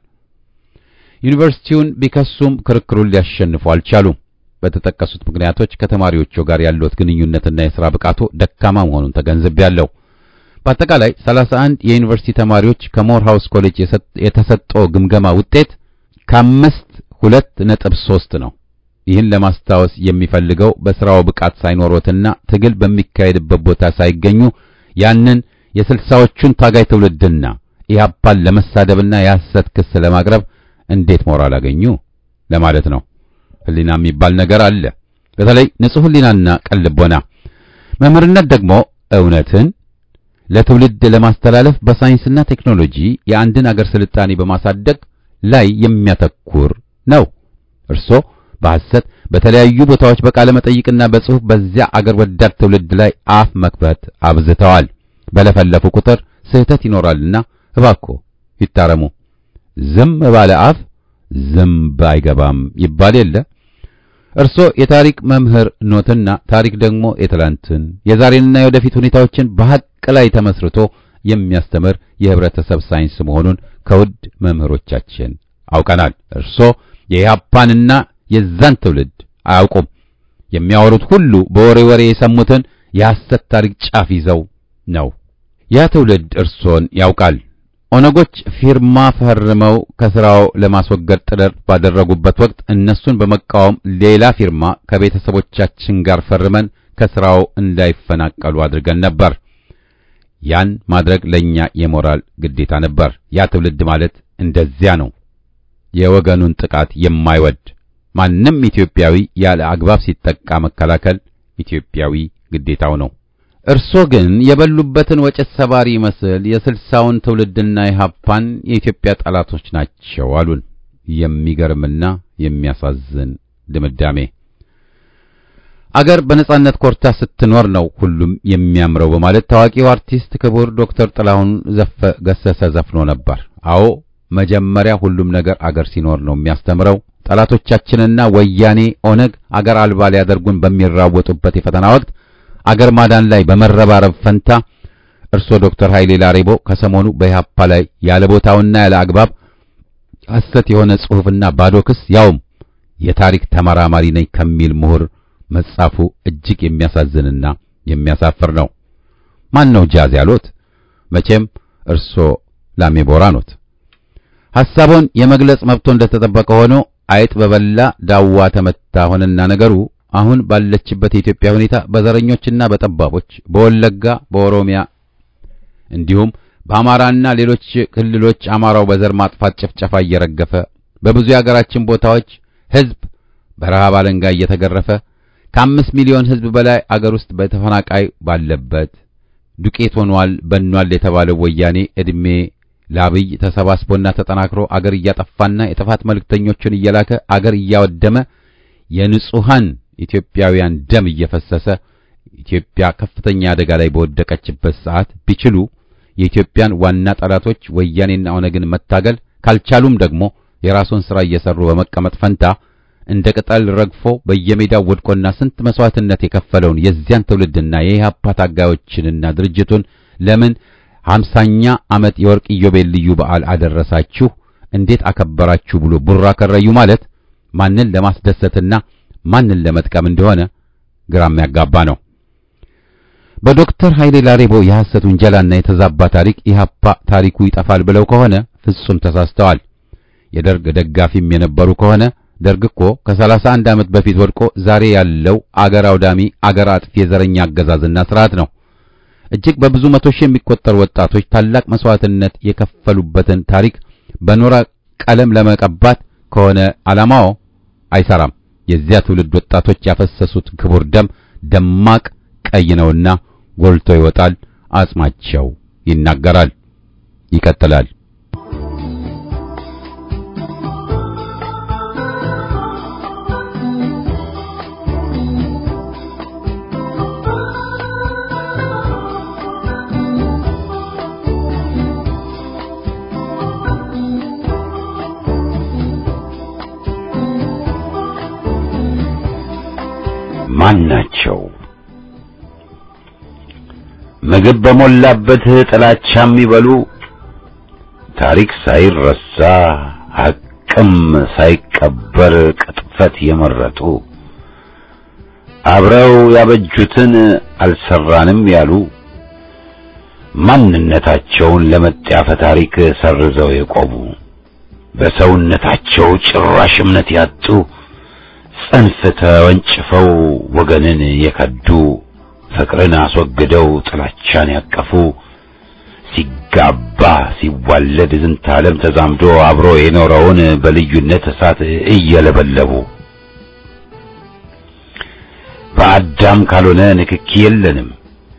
ዩኒቨርሲቲውን ቢከሱም ክርክሩን ሊያሸንፉ አልቻሉም። በተጠቀሱት ምክንያቶች ከተማሪዎቹ ጋር ያሉት ግንኙነትና የሥራ ብቃቱ ደካማ መሆኑን ተገንዝቤያለሁ። በአጠቃላይ 31 የዩኒቨርሲቲ ተማሪዎች ከሞር ሃውስ ኮሌጅ የተሰጠው ግምገማ ውጤት ከአምስት ሁለት ነጥብ ሦስት ነው። ይህን ለማስታወስ የሚፈልገው በሥራው ብቃት ሳይኖሮትና ትግል በሚካሄድበት ቦታ ሳይገኙ ያንን የስልሳዎቹን ታጋይ ትውልድና ኢህአፓን ለመሳደብና የሐሰት ክስ ለማቅረብ እንዴት ሞራል አገኙ ለማለት ነው። ህሊና የሚባል ነገር አለ። በተለይ ንጹሕ ህሊናና ቅን ልቦና። መምህርነት ደግሞ እውነትን ለትውልድ ለማስተላለፍ በሳይንስና ቴክኖሎጂ የአንድን አገር ስልጣኔ በማሳደግ ላይ የሚያተኩር ነው። እርሶ በሐሰት በተለያዩ ቦታዎች በቃለ መጠይቅና በጽሑፍ በዚያ አገር ወዳድ ትውልድ ላይ አፍ መክፈት አብዝተዋል። በለፈለፉ ቁጥር ስህተት ይኖራልና እባክዎ ይታረሙ። ዝም ባለ አፍ ዝምብ አይገባም ይባል የለ። እርሶ የታሪክ መምህር ኖትና ታሪክ ደግሞ የትላንትን የዛሬንና የወደፊት ሁኔታዎችን በሐቅ ላይ ተመስርቶ የሚያስተምር የህብረተሰብ ሳይንስ መሆኑን ከውድ መምህሮቻችን አውቀናል። እርሶ የኢህአፓንና የዛን ትውልድ አያውቁም። የሚያወሩት ሁሉ በወሬ ወሬ የሰሙትን የሐሰት ታሪክ ጫፍ ይዘው ነው። ያ ትውልድ እርሶን ያውቃል። ኦነጎች ፊርማ ፈርመው ከስራው ለማስወገድ ጥረት ባደረጉበት ወቅት እነሱን በመቃወም ሌላ ፊርማ ከቤተሰቦቻችን ጋር ፈርመን ከስራው እንዳይፈናቀሉ አድርገን ነበር። ያን ማድረግ ለኛ የሞራል ግዴታ ነበር። ያ ትውልድ ማለት እንደዚያ ነው። የወገኑን ጥቃት የማይወድ ማንም ኢትዮጵያዊ ያለ አግባብ ሲጠቃ መከላከል ኢትዮጵያዊ ግዴታው ነው። እርሶ ግን የበሉበትን ወጭት ሰባሪ ይመስል የስልሳውን ትውልድና የሀፓን የኢትዮጵያ ጠላቶች ናቸው አሉን። የሚገርምና የሚያሳዝን ድምዳሜ። አገር በነጻነት ኮርታ ስትኖር ነው ሁሉም የሚያምረው በማለት ታዋቂው አርቲስት ክቡር ዶክተር ጥላሁን ዘፈ ገሰሰ ዘፍኖ ነበር። አዎ መጀመሪያ ሁሉም ነገር አገር ሲኖር ነው የሚያስተምረው። ጠላቶቻችንና ወያኔ ኦነግ አገር አልባ ሊያደርጉን በሚራወጡበት የፈተና ወቅት አገር ማዳን ላይ በመረባረብ ፈንታ እርሶ ዶክተር ኃይሌ ላሬቦ ከሰሞኑ በኢህአፓ ላይ ያለ ቦታውና ያለ አግባብ ሐሰት የሆነ ጽሑፍና ባዶ ክስ ያውም የታሪክ ተመራማሪ ነኝ ከሚል ምሁር መጻፉ እጅግ የሚያሳዝንና የሚያሳፍር ነው። ማን ነው ጃዝ ያሉት? መቼም እርሶ ላሜቦራ ኖት። ሐሳቡን የመግለጽ መብቶ እንደተጠበቀ ሆኖ አይጥ በበላ ዳዋ ተመታ ሆነና ነገሩ አሁን ባለችበት የኢትዮጵያ ሁኔታ በዘረኞችና በጠባቦች በወለጋ በኦሮሚያ እንዲሁም በአማራና ሌሎች ክልሎች አማራው በዘር ማጥፋት ጭፍጨፋ እየረገፈ በብዙ የአገራችን ቦታዎች ሕዝብ በረሃብ አለንጋ እየተገረፈ ከአምስት ሚሊዮን ሕዝብ በላይ አገር ውስጥ በተፈናቃይ ባለበት ዱቄት ሆኗል በኗል የተባለው ወያኔ ዕድሜ ለአብይ ተሰባስቦና ተጠናክሮ አገር እያጠፋና የጥፋት መልእክተኞችን እየላከ አገር እያወደመ የንጹሃን ኢትዮጵያውያን ደም እየፈሰሰ ኢትዮጵያ ከፍተኛ አደጋ ላይ በወደቀችበት ሰዓት ቢችሉ የኢትዮጵያን ዋና ጠላቶች ወያኔና ኦነግን መታገል ካልቻሉም ደግሞ የራሱን ሥራ እየሰሩ በመቀመጥ ፈንታ እንደ ቅጠል ረግፎ በየሜዳው ወድቆና ስንት መስዋዕትነት የከፈለውን የዚያን ትውልድና የኢህአፓ ታጋዮችንና ድርጅቱን ለምን ሀምሳኛ ዓመት የወርቅ ኢዮቤል ልዩ በዓል አደረሳችሁ፣ እንዴት አከበራችሁ ብሎ ቡራ ከረዩ ማለት ማንን ለማስደሰትና ማንን ለመጥቀም እንደሆነ ግራ የሚያጋባ ነው። በዶክተር ኃይሌ ላሬቦ የሐሰት ውንጀላና የተዛባ ታሪክ ኢህአፓ ታሪኩ ይጠፋል ብለው ከሆነ ፍጹም ተሳስተዋል። የደርግ ደጋፊም የነበሩ ከሆነ ደርግ እኮ ከሰላሳ አንድ ዓመት በፊት ወድቆ ዛሬ ያለው አገር አውዳሚ አገር አጥፊ የዘረኛ አገዛዝና ስርዓት ነው። እጅግ በብዙ መቶ ሺህ የሚቆጠሩ ወጣቶች ታላቅ መስዋዕትነት የከፈሉበትን ታሪክ በኖራ ቀለም ለመቀባት ከሆነ ዓላማው አይሰራም። የዚያ ትውልድ ወጣቶች ያፈሰሱት ክቡር ደም ደማቅ ቀይ ነውና ጎልቶ ይወጣል። አጽማቸው ይናገራል። ይቀጥላል። ማን ናቸው? ምግብ በሞላበት ጥላቻ የሚበሉ ታሪክ ሳይረሳ ሐቅም ሳይቀበር ቅጥፈት የመረጡ አብረው ያበጁትን አልሰራንም ያሉ ማንነታቸውን ለመጣፈ ታሪክ ሰርዘው የቆሙ በሰውነታቸው ጭራሽ እምነት ያጡ ጽንፍ ተወንጭፈው ወገንን የከዱ ፍቅርን አስወግደው ጥላቻን ያቀፉ ሲጋባ ሲዋለድ ዝንተ ዓለም ተዛምዶ አብሮ የኖረውን በልዩነት እሳት እየለበለቡ በአዳም ካልሆነ ንክኪ የለንም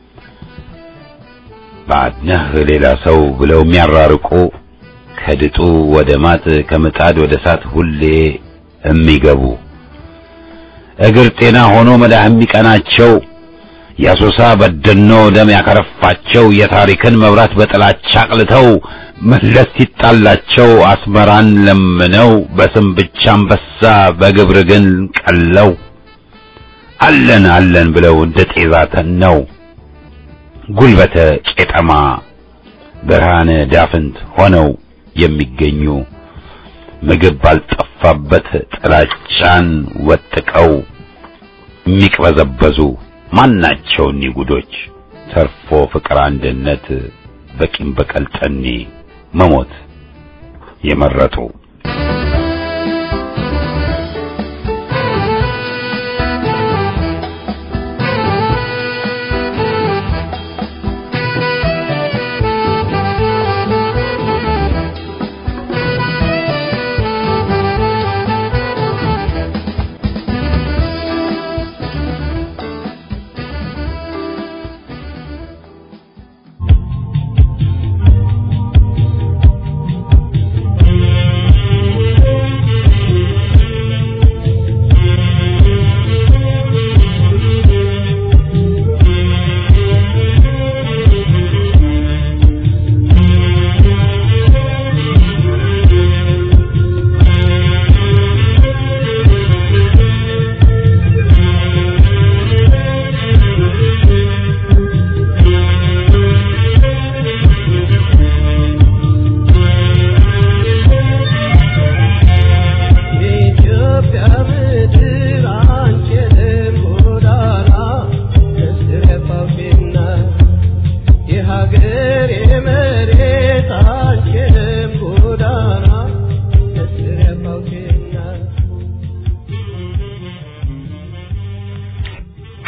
ባድነህ ሌላ ሰው ብለው የሚያራርቁ ከድጡ ወደ ማጥ ከምጣድ ወደ እሳት ሁሌ የሚገቡ እግር ጤና ሆኖ መዳህ የሚቀናቸው የአሶሳ በደኖ ደም ያከረፋቸው የታሪክን መብራት በጥላቻ አቅልተው መለስ ሲጣላቸው አስመራን ለምነው በስም ብቻ አንበሳ በግብር ግን ቀለው አለን አለን ብለው እንደ ጤዛ ተነው ጉልበተ ቄጠማ ብርሃነ ዳፍንት ሆነው የሚገኙ ምግብ ባልጠፋበት ጥላቻን ወጥቀው የሚቅበዘበዙ ማናቸው እኒህ ጉዶች ተርፎ ፍቅር አንድነት በቂም በቀል ጠኔ መሞት የመረጡ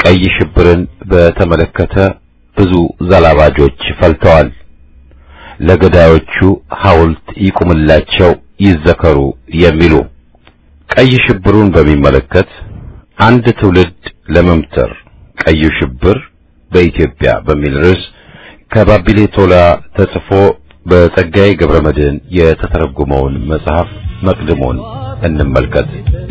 ቀይ ሽብርን በተመለከተ ብዙ ዘላባጆች ፈልተዋል። ለገዳዮቹ ሐውልት ይቁምላቸው፣ ይዘከሩ የሚሉ ቀይ ሽብሩን በሚመለከት አንድ ትውልድ ለመምተር ቀዩ ሽብር በኢትዮጵያ በሚል ርዕስ ከባቢሌ ቶላ ተጽፎ በጸጋዬ ገብረ መድኅን የተተረጎመውን መጽሐፍ መቅድሞን እንመልከት።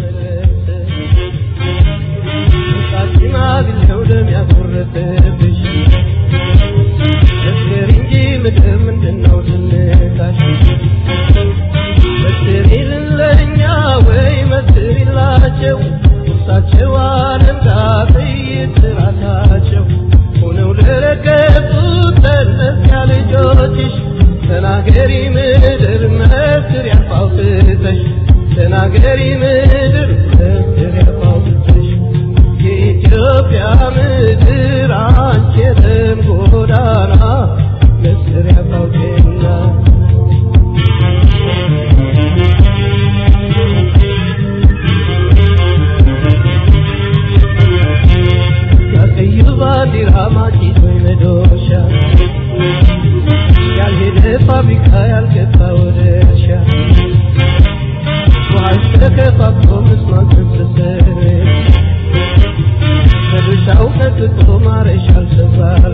ተናገሪ ምድር መስር ያፋውትተሽ ተናገሪ ምድር መስር ያፋውትተሽ የኢትዮጵያ ምድር አንቺ የደም ጎዳና መስር ያፋውቴና ያቀዩ ባንዲራ ማጭቶ መዶሻ ያልሄደ ፋብሪካ ያልገባ ወደ እርሻ ውሃሽ ተከፋፍሎ ምስማን ተሰሰረ መዶሻው ቀጥቶ ማረሻ አልሰባረ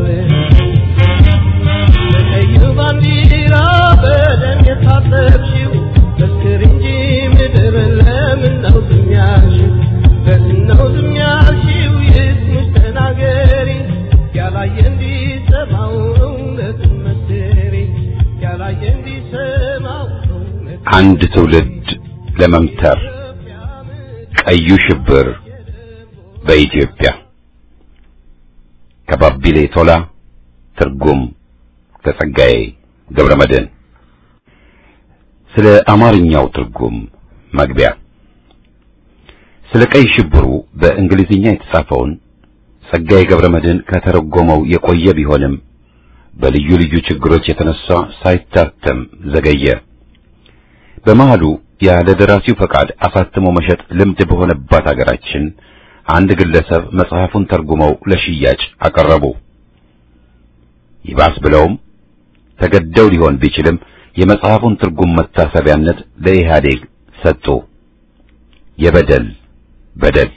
በቀዩ ባንዲራ በደም የታጠብሽው መስክር እንጂ ምድር ለምን ነው ዝም ያልሽው? ለምን ነው ዝም ያልሽው? ይስሙሽ ተናገሪ ያላየ እንዲሰማው እውነትን መስክሪ ያላየ እንዲሰማው እውነትን አንድ ትውልድ ለመምተር ቀዩ ሽብር በኢትዮጵያ ከባቢሌ ቶላ ትርጉም ከጸጋዬ ገብረ መድኅን ስለ አማርኛው ትርጉም መግቢያ ስለ ቀይ ሽብሩ በእንግሊዝኛ የተጻፈውን ጸጋዬ ገብረ መድኅን ከተረጎመው የቆየ ቢሆንም በልዩ ልዩ ችግሮች የተነሳ ሳይታተም ዘገየ። በመሃሉ ያለ ደራሲው ፈቃድ አሳትሞ መሸጥ ልምድ በሆነባት አገራችን አንድ ግለሰብ መጽሐፉን ተርጉመው ለሽያጭ አቀረቡ። ይባስ ብለውም ተገደው ሊሆን ቢችልም የመጽሐፉን ትርጉም መታሰቢያነት ለኢህአዴግ ሰጡ። የበደል በደል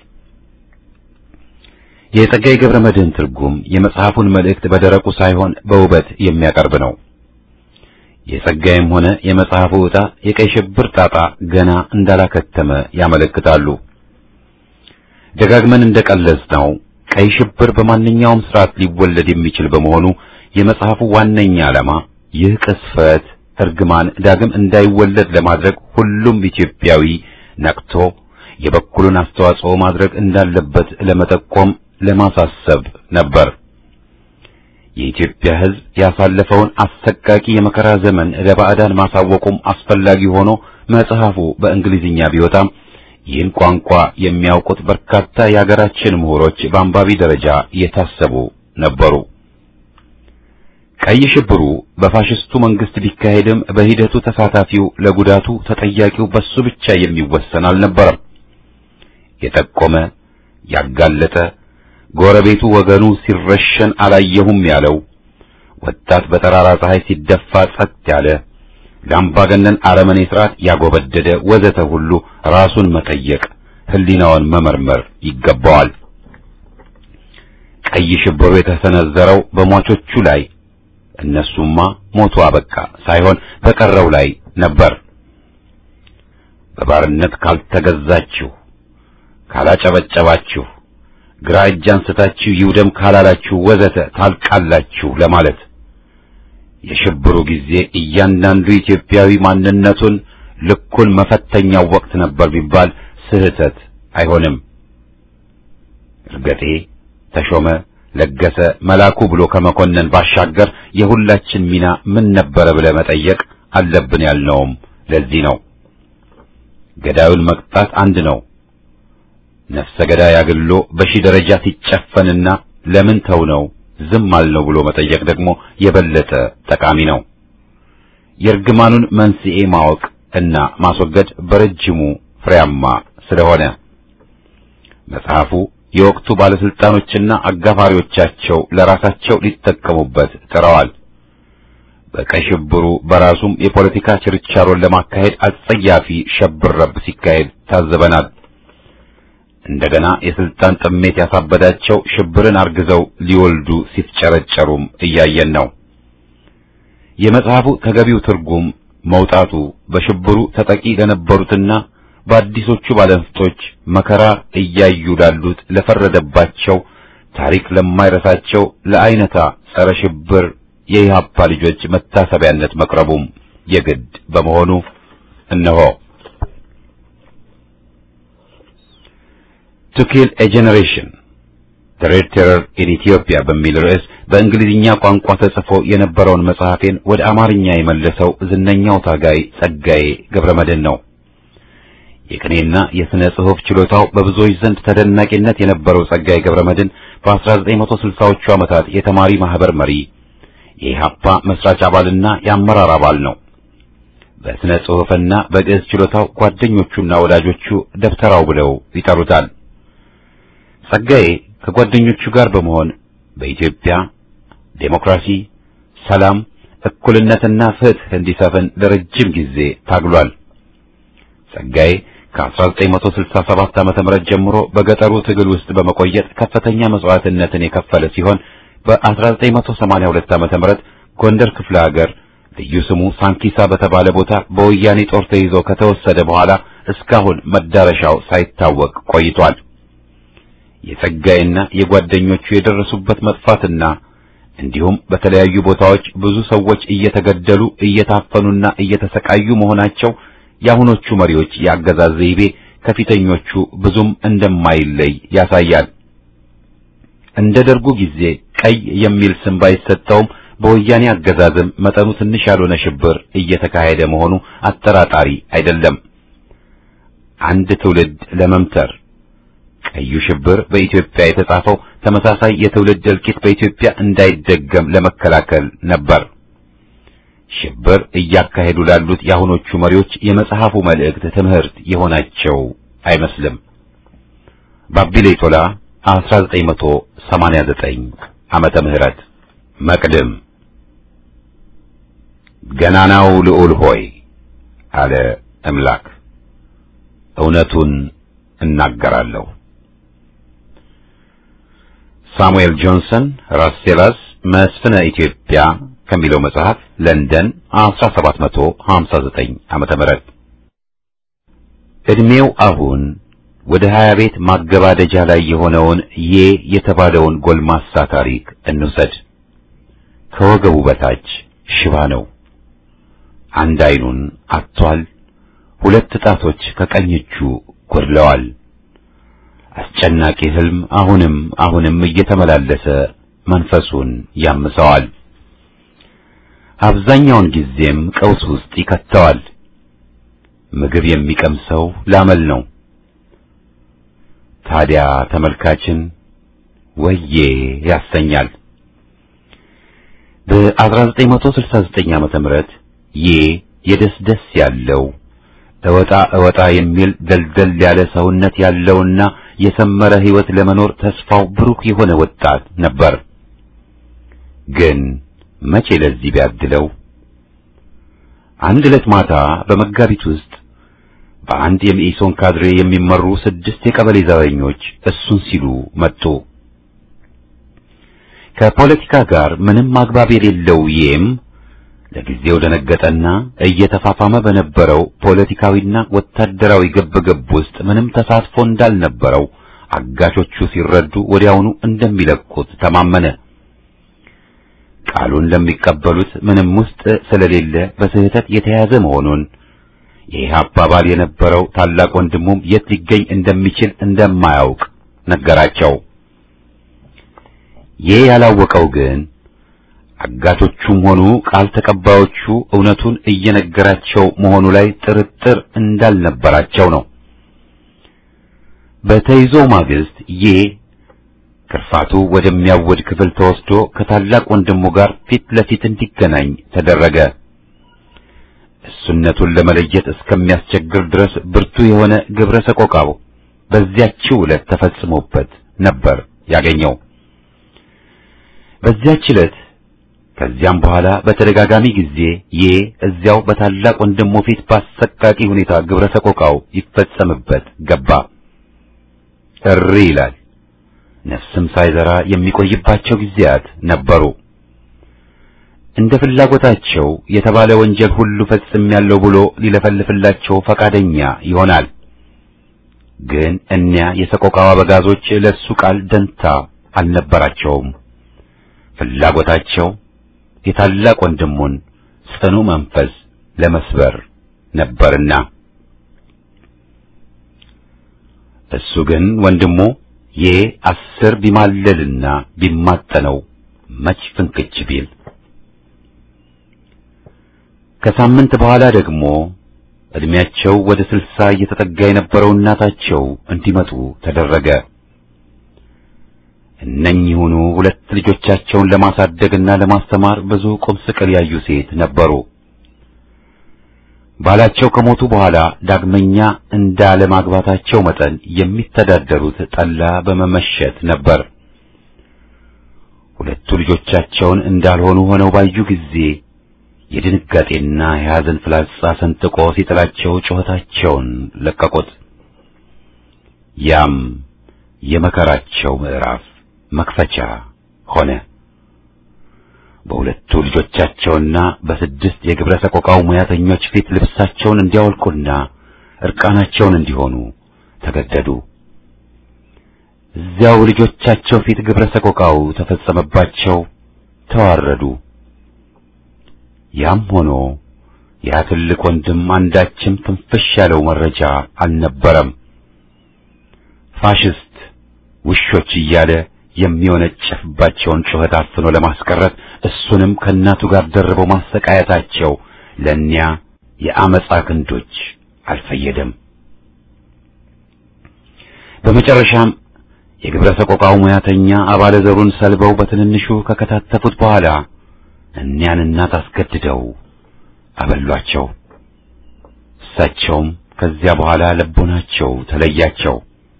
የጸጋዬ ገብረ መድኅን ትርጉም የመጽሐፉን መልእክት በደረቁ ሳይሆን በውበት የሚያቀርብ ነው። የጸጋዬም ሆነ የመጽሐፉ ዕጣ የቀይ ሽብር ጣጣ ገና እንዳላከተመ ያመለክታሉ። ደጋግመን እንደቀለጽ ነው ቀይ ሽብር በማንኛውም ስርዓት ሊወለድ የሚችል በመሆኑ የመጽሐፉ ዋነኛ ዓላማ ይህ ቅስፈት እርግማን ዳግም እንዳይወለድ ለማድረግ ሁሉም ኢትዮጵያዊ ነቅቶ የበኩሉን አስተዋጽኦ ማድረግ እንዳለበት ለመጠቆም ለማሳሰብ ነበር። የኢትዮጵያ ሕዝብ ያሳለፈውን አሰቃቂ የመከራ ዘመን ለባዕዳን ማሳወቁም አስፈላጊ ሆኖ መጽሐፉ በእንግሊዝኛ ቢወጣም ይህን ቋንቋ የሚያውቁት በርካታ የአገራችን ምሁሮች በአንባቢ ደረጃ የታሰቡ ነበሩ። ቀይ ሽብሩ በፋሽስቱ መንግስት ቢካሄድም በሂደቱ ተሳታፊው ለጉዳቱ ተጠያቂው በሱ ብቻ የሚወሰን አልነበረም። የጠቆመ ያጋለጠ ጎረቤቱ ወገኑ ሲረሸን አላየሁም ያለው ወጣት በጠራራ ፀሐይ ሲደፋ ጸጥ ያለ ለአምባገነን አረመኔ ስርዓት ያጎበደደ ወዘተ ሁሉ ራሱን መጠየቅ ሕሊናውን መመርመር ይገባዋል። ቀይ ሽብሩ የተሰነዘረው በሟቾቹ ላይ እነሱማ ሞቱ አበቃ ሳይሆን በቀረው ላይ ነበር። በባርነት ካልተገዛችሁ፣ ካላጨበጨባችሁ፣ ግራ እጅ አንስታችሁ ይውደም ካላላችሁ ወዘተ ታልቃላችሁ ለማለት የሽብሩ ጊዜ እያንዳንዱ ኢትዮጵያዊ ማንነቱን ልኩን መፈተኛው ወቅት ነበር ቢባል ስህተት አይሆንም። እርገጤ፣ ተሾመ፣ ለገሰ፣ መላኩ ብሎ ከመኮነን ባሻገር የሁላችን ሚና ምን ነበረ ብለህ መጠየቅ አለብን ያልነውም ለዚህ ነው። ገዳዩን መቅጣት አንድ ነው። ነፍሰ ገዳይ አግሎ በሺህ ደረጃ ሲጨፈንና ለምን ተው ነው ዝም አልነው ብሎ መጠየቅ ደግሞ የበለጠ ጠቃሚ ነው። የእርግማኑን መንስኤ ማወቅ እና ማስወገድ በረጅሙ ፍሬያማ ስለሆነ መጽሐፉ የወቅቱ ባለስልጣኖችና አጋፋሪዎቻቸው ለራሳቸው ሊጠቀሙበት ጥረዋል። በቀይ ሽብሩ በራሱም የፖለቲካ ችርቻሮን ለማካሄድ አጸያፊ ሸብረብ ሲካሄድ ታዘበናል። እንደገና የስልጣን ጥሜት ያሳበዳቸው ሽብርን አርግዘው ሊወልዱ ሲፍጨረጨሩም እያየን ነው። የመጽሐፉ ተገቢው ትርጉም መውጣቱ በሽብሩ ተጠቂ ለነበሩትና በአዲሶቹ ባለንፍጦች መከራ እያዩ ላሉት ለፈረደባቸው ታሪክ ለማይረሳቸው ለአይነታ ጸረ ሽብር የኢህአፓ ልጆች መታሰቢያነት መቅረቡም የግድ በመሆኑ እነሆ ቱ ኪል ኤ ጄኔሬሽን ዘ ሬድ ቴረር ኢን ኢትዮጵያ በሚል ርዕስ በእንግሊዝኛ ቋንቋ ተጽፎ የነበረውን መጽሐፌን ወደ አማርኛ የመለሰው ዝነኛው ታጋይ ጸጋዬ ገብረመድህን ነው። የቅኔና የሥነ ጽሑፍ ችሎታው በብዙዎች ዘንድ ተደናቂነት የነበረው ጸጋዬ ገብረመድህን በ1960ዎቹ ዓመታት የተማሪ ማህበር መሪ፣ የኢህአፓ መስራች አባልና የአመራር አባል ነው። በሥነ ጽሑፍና በግዕዝ ችሎታው ጓደኞቹና ወዳጆቹ ደብተራው ብለው ይጠሩታል። ጸጋዬ ከጓደኞቹ ጋር በመሆን በኢትዮጵያ ዴሞክራሲ፣ ሰላም፣ እኩልነትና ፍትህ እንዲሰፍን ለረጅም ጊዜ ታግሏል። ጸጋዬ ከ1967 ዓ.ም ጀምሮ በገጠሩ ትግል ውስጥ በመቆየት ከፍተኛ መስዋዕትነትን የከፈለ ሲሆን በ1982 ዓ.ም ጎንደር ክፍለ ሀገር ልዩ ስሙ ሳንኪሳ በተባለ ቦታ በወያኔ ጦር ተይዞ ከተወሰደ በኋላ እስካሁን መዳረሻው ሳይታወቅ ቆይቷል። የጸጋዬና የጓደኞቹ የደረሱበት መጥፋትና እንዲሁም በተለያዩ ቦታዎች ብዙ ሰዎች እየተገደሉ እየታፈኑና እየተሰቃዩ መሆናቸው የአሁኖቹ መሪዎች የአገዛዝ ዘይቤ ከፊተኞቹ ብዙም እንደማይለይ ያሳያል። እንደ ደርጉ ጊዜ ቀይ የሚል ስም ባይሰጠውም በወያኔ አገዛዝም መጠኑ ትንሽ ያልሆነ ሽብር እየተካሄደ መሆኑ አጠራጣሪ አይደለም። አንድ ትውልድ ለመምተር ቀዩ ሽብር በኢትዮጵያ የተጻፈው ተመሳሳይ የትውልድ እልቂት በኢትዮጵያ እንዳይደገም ለመከላከል ነበር። ሽብር እያካሄዱ ላሉት የአሁኖቹ መሪዎች የመጽሐፉ መልእክት ትምህርት የሆናቸው አይመስልም። ባቢሌ ቶላ 1989 ዓመተ ምህረት መቅድም ገናናው ልዑል ሆይ አለ እምላክ እውነቱን እናገራለሁ። ሳሙኤል ጆንሰን ራስሴላስ መስፍነ ኢትዮጵያ ከሚለው መጽሐፍ ለንደን 1759 ዓመተ ምህረት እድሜው አሁን ወደ ሀያ ቤት ማገባደጃ ላይ የሆነውን ዬ የተባለውን ጎልማሳ ታሪክ እንውሰድ። ከወገቡ በታች ሽባ ነው። አንድ አይኑን አጥቷል። ሁለት ጣቶች ከቀኝ እጁ ጎድለዋል። አስጨናቂ ህልም አሁንም አሁንም እየተመላለሰ መንፈሱን ያምሰዋል። አብዛኛውን ጊዜም ቀውስ ውስጥ ይከተዋል። ምግብ የሚቀምሰው ላመል ነው። ታዲያ ተመልካችን ወዬ ያሰኛል። በ1969 ዓመተ ምህረት ዬ የደስደስ ያለው እወጣ እወጣ የሚል ደልደል ያለ ሰውነት ያለውና የሰመረ ህይወት ለመኖር ተስፋው ብሩክ የሆነ ወጣት ነበር። ግን መቼ ለዚህ ቢያድለው አንድ ዕለት ማታ በመጋቢት ውስጥ በአንድ የመኢሶን ካድሬ የሚመሩ ስድስት የቀበሌ ዘበኞች እሱን ሲሉ መጡ። ከፖለቲካ ጋር ምንም አግባብ የሌለው ይም ለጊዜው ደነገጠና እየተፋፋመ በነበረው ፖለቲካዊና ወታደራዊ ግብግብ ውስጥ ምንም ተሳትፎ እንዳልነበረው አጋቾቹ ሲረዱ ወዲያውኑ እንደሚለቁት ተማመነ። ቃሉን ለሚቀበሉት ምንም ውስጥ ስለሌለ በስህተት የተያዘ መሆኑን የኢህአፓ አባል የነበረው ታላቅ ወንድሙም የት ሊገኝ እንደሚችል እንደማያውቅ ነገራቸው። ይህ ያላወቀው ግን አጋቶቹም ሆኑ ቃል ተቀባዮቹ እውነቱን እየነገራቸው መሆኑ ላይ ጥርጥር እንዳልነበራቸው ነው። በተይዞ ማግስት ይህ ክርፋቱ ወደሚያወድ ክፍል ተወስዶ ከታላቅ ወንድሙ ጋር ፊት ለፊት እንዲገናኝ ተደረገ። እሱነቱን ለመለየት እስከሚያስቸግር ድረስ ብርቱ የሆነ ግብረ ሰቆቃው በዚያችው ዕለት ተፈጽሞበት ነበር ያገኘው። በዚያች ዕለት ከዚያም በኋላ በተደጋጋሚ ጊዜ ዬ እዚያው በታላቅ ወንድሙ ፊት በአሰቃቂ ሁኔታ ግብረ ሰቆቃው ይፈጸምበት ገባ። እሪ ይላል። ነፍስም ሳይዘራ የሚቆይባቸው ጊዜያት ነበሩ። እንደ ፍላጎታቸው የተባለ ወንጀል ሁሉ ፈጽሜያለሁ ብሎ ሊለፈልፍላቸው ፈቃደኛ ይሆናል። ግን እኒያ የሰቆቃው አበጋዞች ለሱ ቃል ደንታ አልነበራቸውም። ፍላጎታቸው የታላቅ ወንድሙን ጽኑ መንፈስ ለመስበር ነበርና እሱ ግን ወንድሙ ዬ አስር ቢማለልና ቢማጠነው መች ፍንክች ቢል ከሳምንት በኋላ ደግሞ እድሜያቸው ወደ ስልሳ እየተጠጋ የነበረው እናታቸው እንዲመጡ ተደረገ። እነኚሁኑ ሁለት ልጆቻቸውን ለማሳደግና ለማስተማር ብዙ ቁም ስቅል ያዩ ሴት ነበሩ። ባላቸው ከሞቱ በኋላ ዳግመኛ እንዳለማግባታቸው መጠን የሚተዳደሩት ጠላ በመመሸት ነበር። ሁለቱ ልጆቻቸውን እንዳልሆኑ ሆነው ባዩ ጊዜ የድንጋጤና የሐዘን ፍላጻ ሰንጥቆ ሲጥላቸው ጩኸታቸውን ለቀቁት። ያም የመከራቸው ምዕራፍ መክፈቻ ሆነ። በሁለቱ ልጆቻቸውና በስድስት የግብረ ሰቆቃው ሙያተኞች ፊት ልብሳቸውን እንዲያወልቁና እርቃናቸውን እንዲሆኑ ተገደዱ። እዚያው ልጆቻቸው ፊት ግብረ ሰቆቃው ተፈጸመባቸው፣ ተዋረዱ። ያም ሆኖ ያ ትልቅ ወንድም አንዳችም ትንፍሽ ያለው መረጃ አልነበረም። ፋሽስት ውሾች እያለ የሚወነጨፍባቸውን ጩኸት አፍኖ ለማስቀረት እሱንም ከእናቱ ጋር ደርበው ማሰቃየታቸው ለእኒያ የአመፃ ክንዶች አልፈየደም። በመጨረሻም የግብረ ሰቆቃው ሙያተኛ አባለ ዘሩን ሰልበው በትንንሹ ከከታተፉት በኋላ እኒያን እናት አስገድደው አበሏቸው። እሳቸውም ከዚያ በኋላ ልቦናቸው ተለያቸው።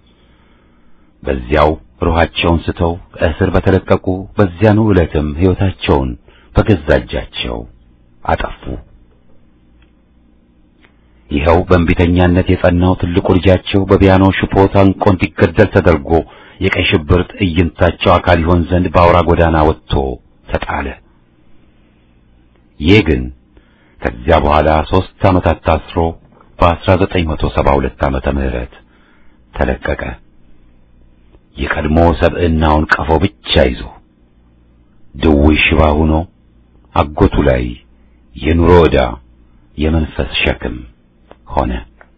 በዚያው ሩሃቸውን ስተው ከእስር በተለቀቁ በዚያኑ ዕለትም ሕይወታቸውን በገዛ እጃቸው አጠፉ። ይኸው በእንቢተኛነት የጸናው ትልቁ ልጃቸው በፒያኖ ሽቦ ታንቆ እንዲገደል ተደርጎ የቀይ ሽብር ትዕይንታቸው አካል ይሆን ዘንድ በአውራ ጎዳና ወጥቶ ተጣለ። ይህ ግን ከዚያ በኋላ ሦስት ዓመታት ታስሮ በ1972 ዓመተ ምህረት ተለቀቀ። የቀድሞ ሰብዕናውን ቀፎ ብቻ ይዞ ድውይ ሽባ ሆኖ አጎቱ ላይ የኑሮ ዕዳ የመንፈስ ሸክም ሆነ።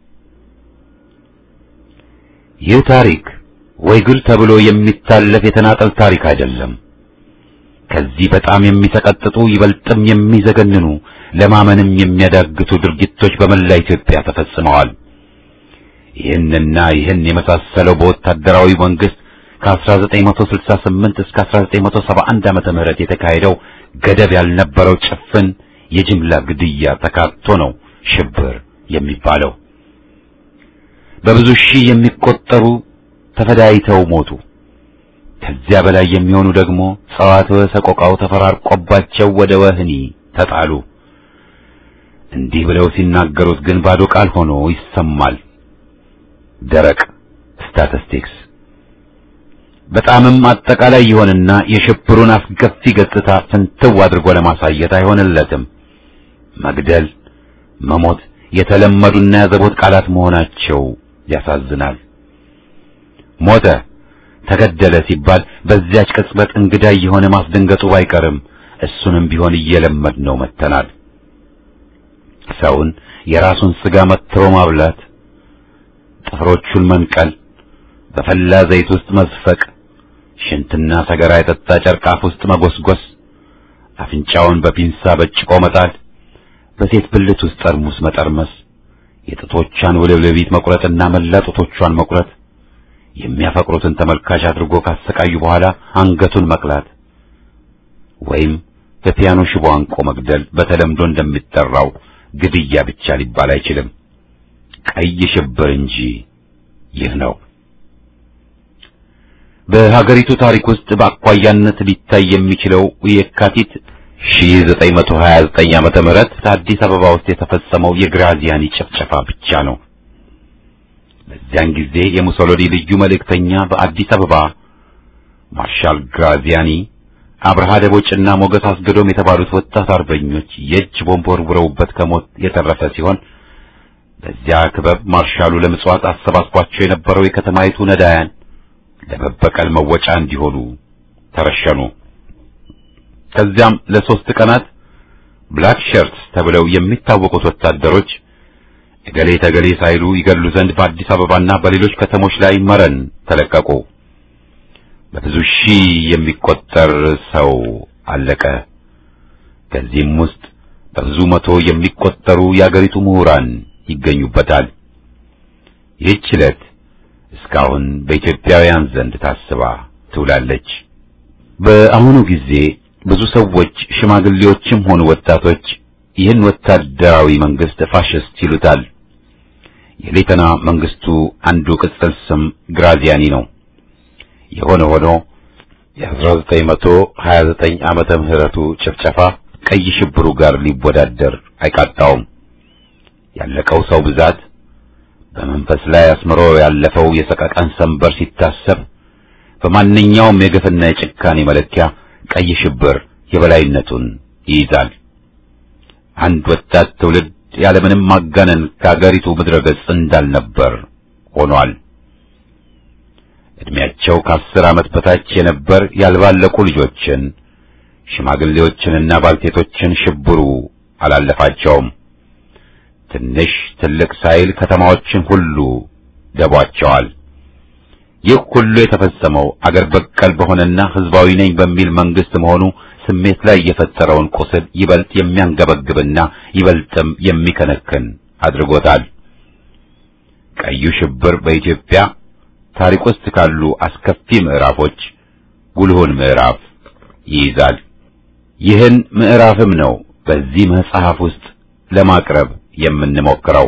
ይህ ታሪክ ወይ ግል ተብሎ የሚታለፍ የተናጠል ታሪክ አይደለም። ከዚህ በጣም የሚሰቀጥጡ ይበልጥም የሚዘገንኑ ለማመንም የሚያዳግቱ ድርጊቶች በመላ ኢትዮጵያ ተፈጽመዋል። ይህንና ይህን የመሳሰለው በወታደራዊ መንግስት ከ1968 እስከ 1971 ዓመተ ምህረት የተካሄደው ገደብ ያልነበረው ጭፍን የጅምላ ግድያ ተካቶ ነው ሽብር የሚባለው። በብዙ ሺህ የሚቆጠሩ ተፈዳይተው ሞቱ። ከዚያ በላይ የሚሆኑ ደግሞ ጸዋትወ ሰቆቃው ተፈራርቆባቸው ወደ ወህኒ ተጣሉ። እንዲህ ብለው ሲናገሩት ግን ባዶ ቃል ሆኖ ይሰማል። ደረቅ ስታቲስቲክስ በጣምም አጠቃላይ ይሆንና የሽብሩን አስገፊ ገጽታ ፍንትው አድርጎ ለማሳየት አይሆንለትም። መግደል፣ መሞት የተለመዱና ያዘቦት ቃላት መሆናቸው ያሳዝናል። ሞተ፣ ተገደለ ሲባል በዚያች ቅጽበት እንግዳ የሆነ ማስደንገጡ ባይቀርም እሱንም ቢሆን እየለመድ ነው መተናል። ሰውን የራሱን ስጋ መትሮ ማብላት፣ ጥፍሮቹን መንቀል፣ በፈላ ዘይት ውስጥ መዝፈቅ፣ ሽንትና ሰገራ የጠጣ ጨርቅ አፍ ውስጥ መጎስጎስ፣ አፍንጫውን በፒንሳ በጭቆ መጣል፣ በሴት ብልት ውስጥ ጠርሙስ መጠርመስ፣ የጥቶቿን ውልብልቢት መቁረጥና መላ ጡቶቿን መቁረጥ፣ የሚያፈቅሩትን ተመልካች አድርጎ ካሰቃዩ በኋላ አንገቱን መቅላት ወይም በፒያኖ ሽቦ አንቆ መግደል በተለምዶ እንደሚጠራው ግድያ ብቻ ሊባል አይችልም። ቀይ ሽብር እንጂ ይህ ነው። በሀገሪቱ ታሪክ ውስጥ በአኳያነት ሊታይ የሚችለው የካቲት 1929 ዓመተ ምህረት አዲስ አበባ ውስጥ የተፈጸመው የግራዚያኒ ጭፍጨፋ ብቻ ነው። በዚያን ጊዜ የሙሶሎኒ ልዩ መልእክተኛ በአዲስ አበባ ማርሻል ግራዚያኒ፣ አብርሃ ደቦጭና ሞገስ አስገዶም የተባሉት ወጣት አርበኞች የእጅ ቦምብ ወርውረውበት ከሞት የተረፈ ሲሆን በዚያ ክበብ ማርሻሉ ለምጽዋት አሰባስቧቸው የነበረው የከተማይቱ ነዳያን ለመበቀል መወጫ እንዲሆኑ ተረሸኑ። ከዚያም ለሶስት ቀናት ብላክ ሸርትስ ተብለው የሚታወቁት ወታደሮች እገሌ ተገሌ ሳይሉ ይገድሉ ዘንድ በአዲስ አበባና በሌሎች ከተሞች ላይ መረን ተለቀቁ። በብዙ ሺህ የሚቆጠር ሰው አለቀ። ከዚህም ውስጥ በብዙ መቶ የሚቆጠሩ የአገሪቱ ምሁራን ይገኙበታል። ይህች ዕለት እስካሁን በኢትዮጵያውያን ዘንድ ታስባ ትውላለች። በአሁኑ ጊዜ ብዙ ሰዎች ሽማግሌዎችም ሆኑ ወጣቶች ይህን ወታደራዊ መንግስት ፋሽስት ይሉታል። የሌተና መንግስቱ አንዱ ቅጽል ስም ግራዚያኒ ነው። የሆነ ሆኖ የ1929 ዓመተ ምህረቱ ጭፍጨፋ ቀይ ሽብሩ ጋር ሊወዳደር አይቃጣውም። ያለቀው ሰው ብዛት በመንፈስ ላይ አስምሮ ያለፈው የሰቀቀን ሰንበር ሲታሰብ በማንኛውም የግፍና የጭካኔ መለኪያ ቀይ ሽብር የበላይነቱን ይይዛል። አንድ ወጣት ትውልድ ያለምንም ማጋነን ከአገሪቱ ምድረ ገጽ እንዳልነበር ሆኗል። እድሜያቸው ከአስር ዓመት በታች የነበር ያልባለቁ ልጆችን፣ ሽማግሌዎችንና ባልቴቶችን ሽብሩ አላለፋቸውም። ትንሽ ትልቅ ሳይል ከተማዎችን ሁሉ ደቧቸዋል። ይህ ሁሉ የተፈጸመው አገር በቀል በሆነና ሕዝባዊ ነኝ በሚል መንግስት መሆኑ ስሜት ላይ የፈጠረውን ቁስል ይበልጥ የሚያንገበግብና ይበልጥም የሚከነክን አድርጎታል። ቀዩ ሽብር በኢትዮጵያ ታሪክ ውስጥ ካሉ አስከፊ ምዕራፎች ጉልሁን ምዕራፍ ይይዛል። ይህን ምዕራፍም ነው በዚህ መጽሐፍ ውስጥ ለማቅረብ የምንሞክረው።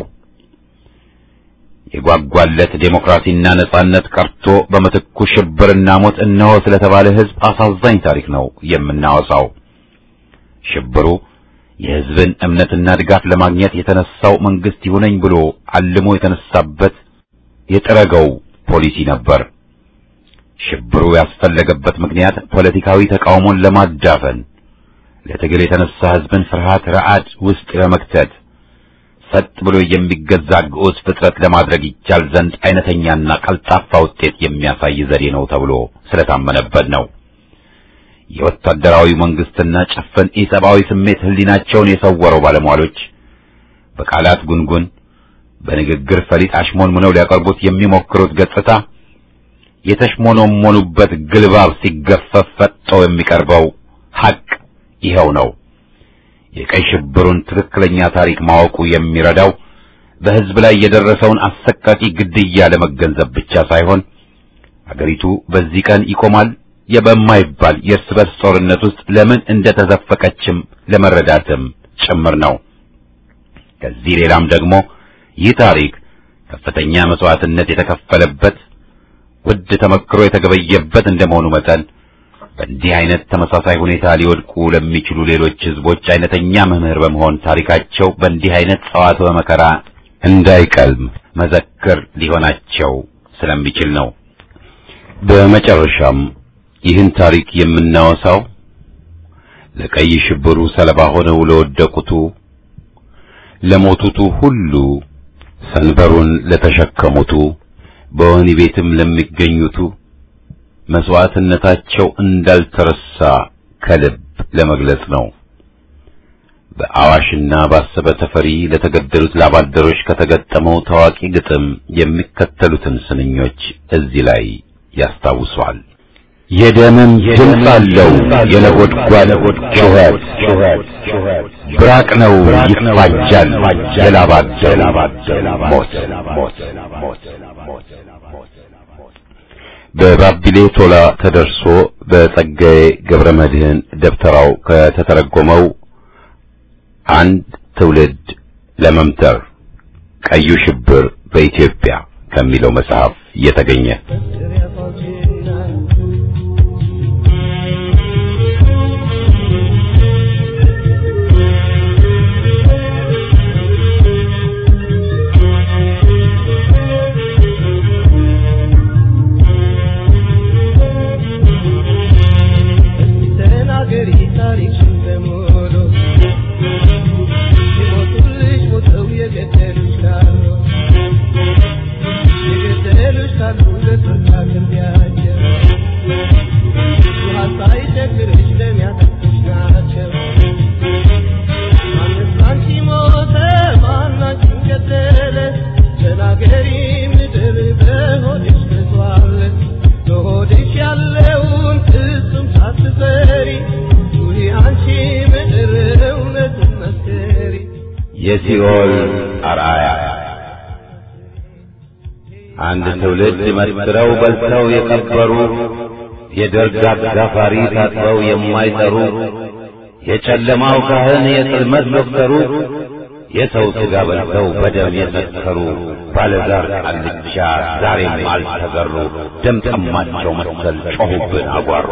የጓጓለት ዴሞክራሲና ነጻነት ቀርቶ በምትኩ ሽብርና ሞት እነሆ ስለተባለ ሕዝብ አሳዛኝ ታሪክ ነው የምናወሳው። ሽብሩ የሕዝብን እምነትና ድጋፍ ለማግኘት የተነሳው መንግስት ይሁነኝ ብሎ አልሞ የተነሳበት የጠረገው ፖሊሲ ነበር። ሽብሩ ያስፈለገበት ምክንያት ፖለቲካዊ ተቃውሞን ለማዳፈን፣ ለትግል የተነሳ ሕዝብን ፍርሃት ረዓድ ውስጥ ለመክተት ሰጥ ብሎ የሚገዛ ግዑዝ ፍጥረት ለማድረግ ይቻል ዘንድ አይነተኛና ቀልጣፋ ውጤት የሚያሳይ ዘዴ ነው ተብሎ ስለታመነበት ነው። የወታደራዊ መንግስትና ጭፍን ኢሰብአዊ ስሜት ህሊናቸውን የሰወረው ባለሟሎች በቃላት ጉንጉን በንግግር ፈሊጥ አሽሞንሙነው ሊያቀርቡት የሚሞክሩት ገጽታ የተሽሞኖሞኑበት ግልባብ ሲገፈፍ ፈጥጦ የሚቀርበው ሐቅ ይኸው ነው። የቀይ ሽብሩን ትክክለኛ ታሪክ ማወቁ የሚረዳው በህዝብ ላይ የደረሰውን አሰቃቂ ግድያ ለመገንዘብ ብቻ ሳይሆን አገሪቱ በዚህ ቀን ይቆማል የበማይባል የእርስ በርስ ጦርነት ውስጥ ለምን እንደተዘፈቀችም ለመረዳትም ጭምር ነው። ከዚህ ሌላም ደግሞ ይህ ታሪክ ከፍተኛ መስዋዕትነት የተከፈለበት ውድ ተመክሮ የተገበየበት እንደመሆኑ መጠን በእንዲህ አይነት ተመሳሳይ ሁኔታ ሊወድቁ ለሚችሉ ሌሎች ህዝቦች አይነተኛ መምህር በመሆን ታሪካቸው በእንዲህ አይነት ጸዋትወ መከራ እንዳይቀልም መዘክር ሊሆናቸው ስለሚችል ነው። በመጨረሻም ይህን ታሪክ የምናወሳው ለቀይ ሽብሩ ሰለባ ሆነው ለወደቁቱ፣ ለሞቱቱ ሁሉ፣ ሰንበሩን ለተሸከሙቱ፣ በወህኒ ቤትም ለሚገኙቱ መስዋዕትነታቸው እንዳልተረሳ ከልብ ለመግለጽ ነው። በአዋሽና ባሰበ ተፈሪ ለተገደሉት ላባደሮች ከተገጠመው ታዋቂ ግጥም የሚከተሉትን ስንኞች እዚህ ላይ ያስታውሷል። የደምም ድምፅ አለው የነጎድጓድ ጩኸት፣ ብራቅ ነው ይፋጃል የላባደሩ ሞት። በባቢሌ ቶላ ተደርሶ በጸጋዬ ገብረ መድኅን ደብተራው ከተተረጎመው አንድ ትውልድ ለመምተር ቀዩ ሽብር በኢትዮጵያ ከሚለው መጽሐፍ የተገኘ ለሆድሽ ተዟለት ለሆድሽ ያለውን ፍጹም ሳትፈሪ ኑሪ አንቺ ምድር እውነቱን መስክሪ የሲኦል አርአያ አንድ ትውልድ መስክረው በልተው የቀበሩ የደርግ አጋፋሪ ታጥበው የማይጠሩ የጨለማው ካህን የጽልመት ዶክተሩ የሰው ሥጋ በልተው በደም የሰከሩ ባለዛር ቃልቻ ዛሬም አልተገሩ ደም ጠማቸው መሰል ጮኹብን አጓሩ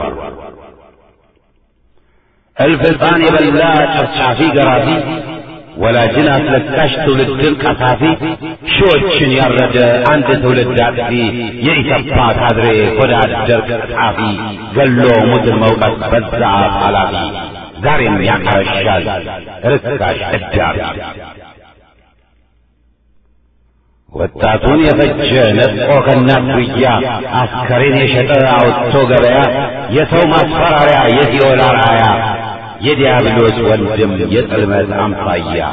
እልፍ ሕፃን የበላ ጨፍጫፊ ገራፊ ወላጅን አስለቃሽ ትውልድን ቀሳፊ ሺዎችን ያረደ አንድ ትውልድ አጥፊ የኢሰፓ ካድሬ ሆዳ አደር ቀጣፊ ገሎ ሙትን መውቀት በዛ ኃላፊ ዛሬም ያቀረሻል ርካሽ እዳሪ ወጣቱን የፈጀ ነጥቆ ከእናት ጉያ አስከሬን የሸጠ አውጥቶ ገበያ የሰው ማስፈራሪያ የሲኦል አርአያ የዲያብሎስ ወንድም የጽልመት አምሳያ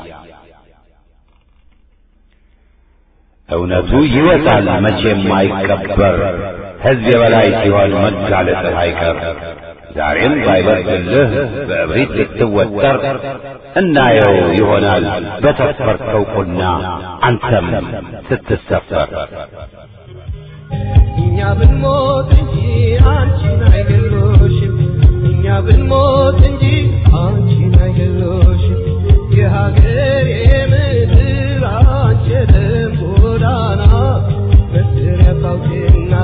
እውነቱ ይወጣል መቼም አይቀበር ሕዝብ የበላይ ሲሆን መጋለጥህ አይቀር ዛሬም ባይበርድልህ በእብሪት ልትወጠር እናየው ይሆናል በሰፈርከው ቁና አንተም ስትሰፈር እኛ ብንሞት እንጂ አንቺን አይገሎሽም እኛ ብንሞት እንጂ አንቺን አይገሎሽም የሀገር የምድር አንቺ ደም ጎዳና መስሪያ ታውቂና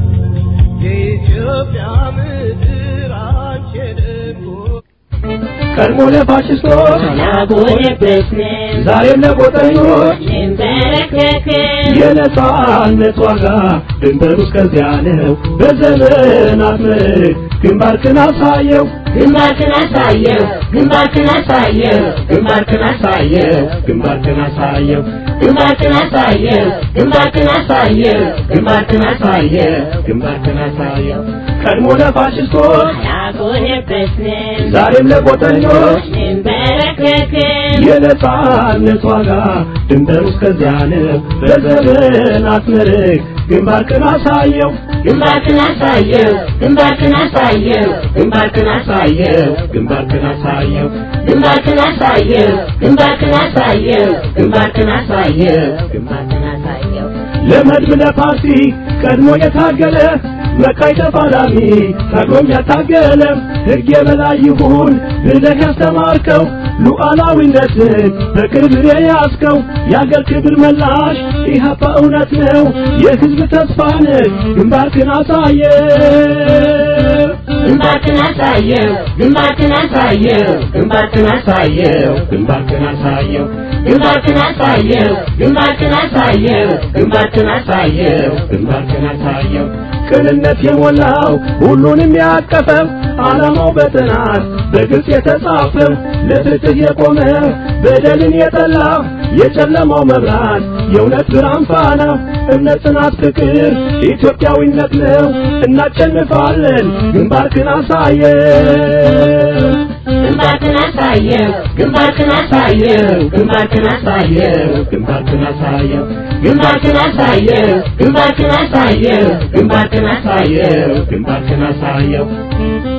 የኢትዮጵያ ምድር አንቺ ደም ጎዳና ቀድሞ ለፋሽስቶች ያጎነበስን ዛሬም ለጎጠኞች እንበረከክን የነጻነት ዋጋ ድንበሩ እስከዚያ ነው። በዘመናት ምርክ ግንባርክን አሳየው ግንባርክን አሳየው ግንባርክን አሳየው ግንባርክን አሳየው ግንባርክን አሳየው ግንባርክን አሳየው ግንባርክን አሳየው ግንባርክን አሳየው ግንባርክን አሳየው ቀድሞ ለፋሽስቶች ያጎነበስን ዛሬም ለጎጠኞች እንበረከክን የነጻነት ዋጋ ድንበሩ እስከዚያ ነው። በዘመናት ምርክ ግንባርክን አሳየው ግንባርክን አሳየው ግንባርክን አሳየው ግንባርክን አሳየው ግንባርክን አሳየው ግንባርክን አሳየው ግንባርክን አሳየው ግንባርክን አሳየው ግንባርክን አሳየው ለመድብ ለፓርቲ ቀድሞ የታገለ መካይ ተፋላሚ ታግሎም ያታገለ ሕግ የበላይ ይሁን ብለህ ያስተማርከው ሉዓላዊነትን በቅርብ የያዝከው የአገር ክብር መላሽ ኢህአፓ እውነት ነው የሕዝብ ተስፋ ነህ ግንባርክን አሳየ ግንባርክን አሳየው ግንባርክን አሳየው ግንባርክን አሳየው ግንባርክን አሳየው ግንባርክን አሳየው ግንባርክን አሳየው ግንባርክን አሳየው ግንባርክን አሳየው ቅንነት የሞላው ሁሉንም ያቀፈው ዓላማው በጥናት በግልጽ የተጻፈው ለፍትህ የቆመ በደልን የጠላ የጨለማው መብራት የእውነት ብርሃን ፋና እምነት፣ ጽናት፣ ፍቅር ኢትዮጵያዊነት ነው። እናሸንፋለን። ግንባርክን አሳየው ግንባርክን አሳየው ግንባርክን አሳየው ግንባርክን አሳየው ግንባርክን አሳየው ግንባርክን አሳየው ግንባርክን አሳየው ግንባርክን አሳየው ግንባርክን አሳየው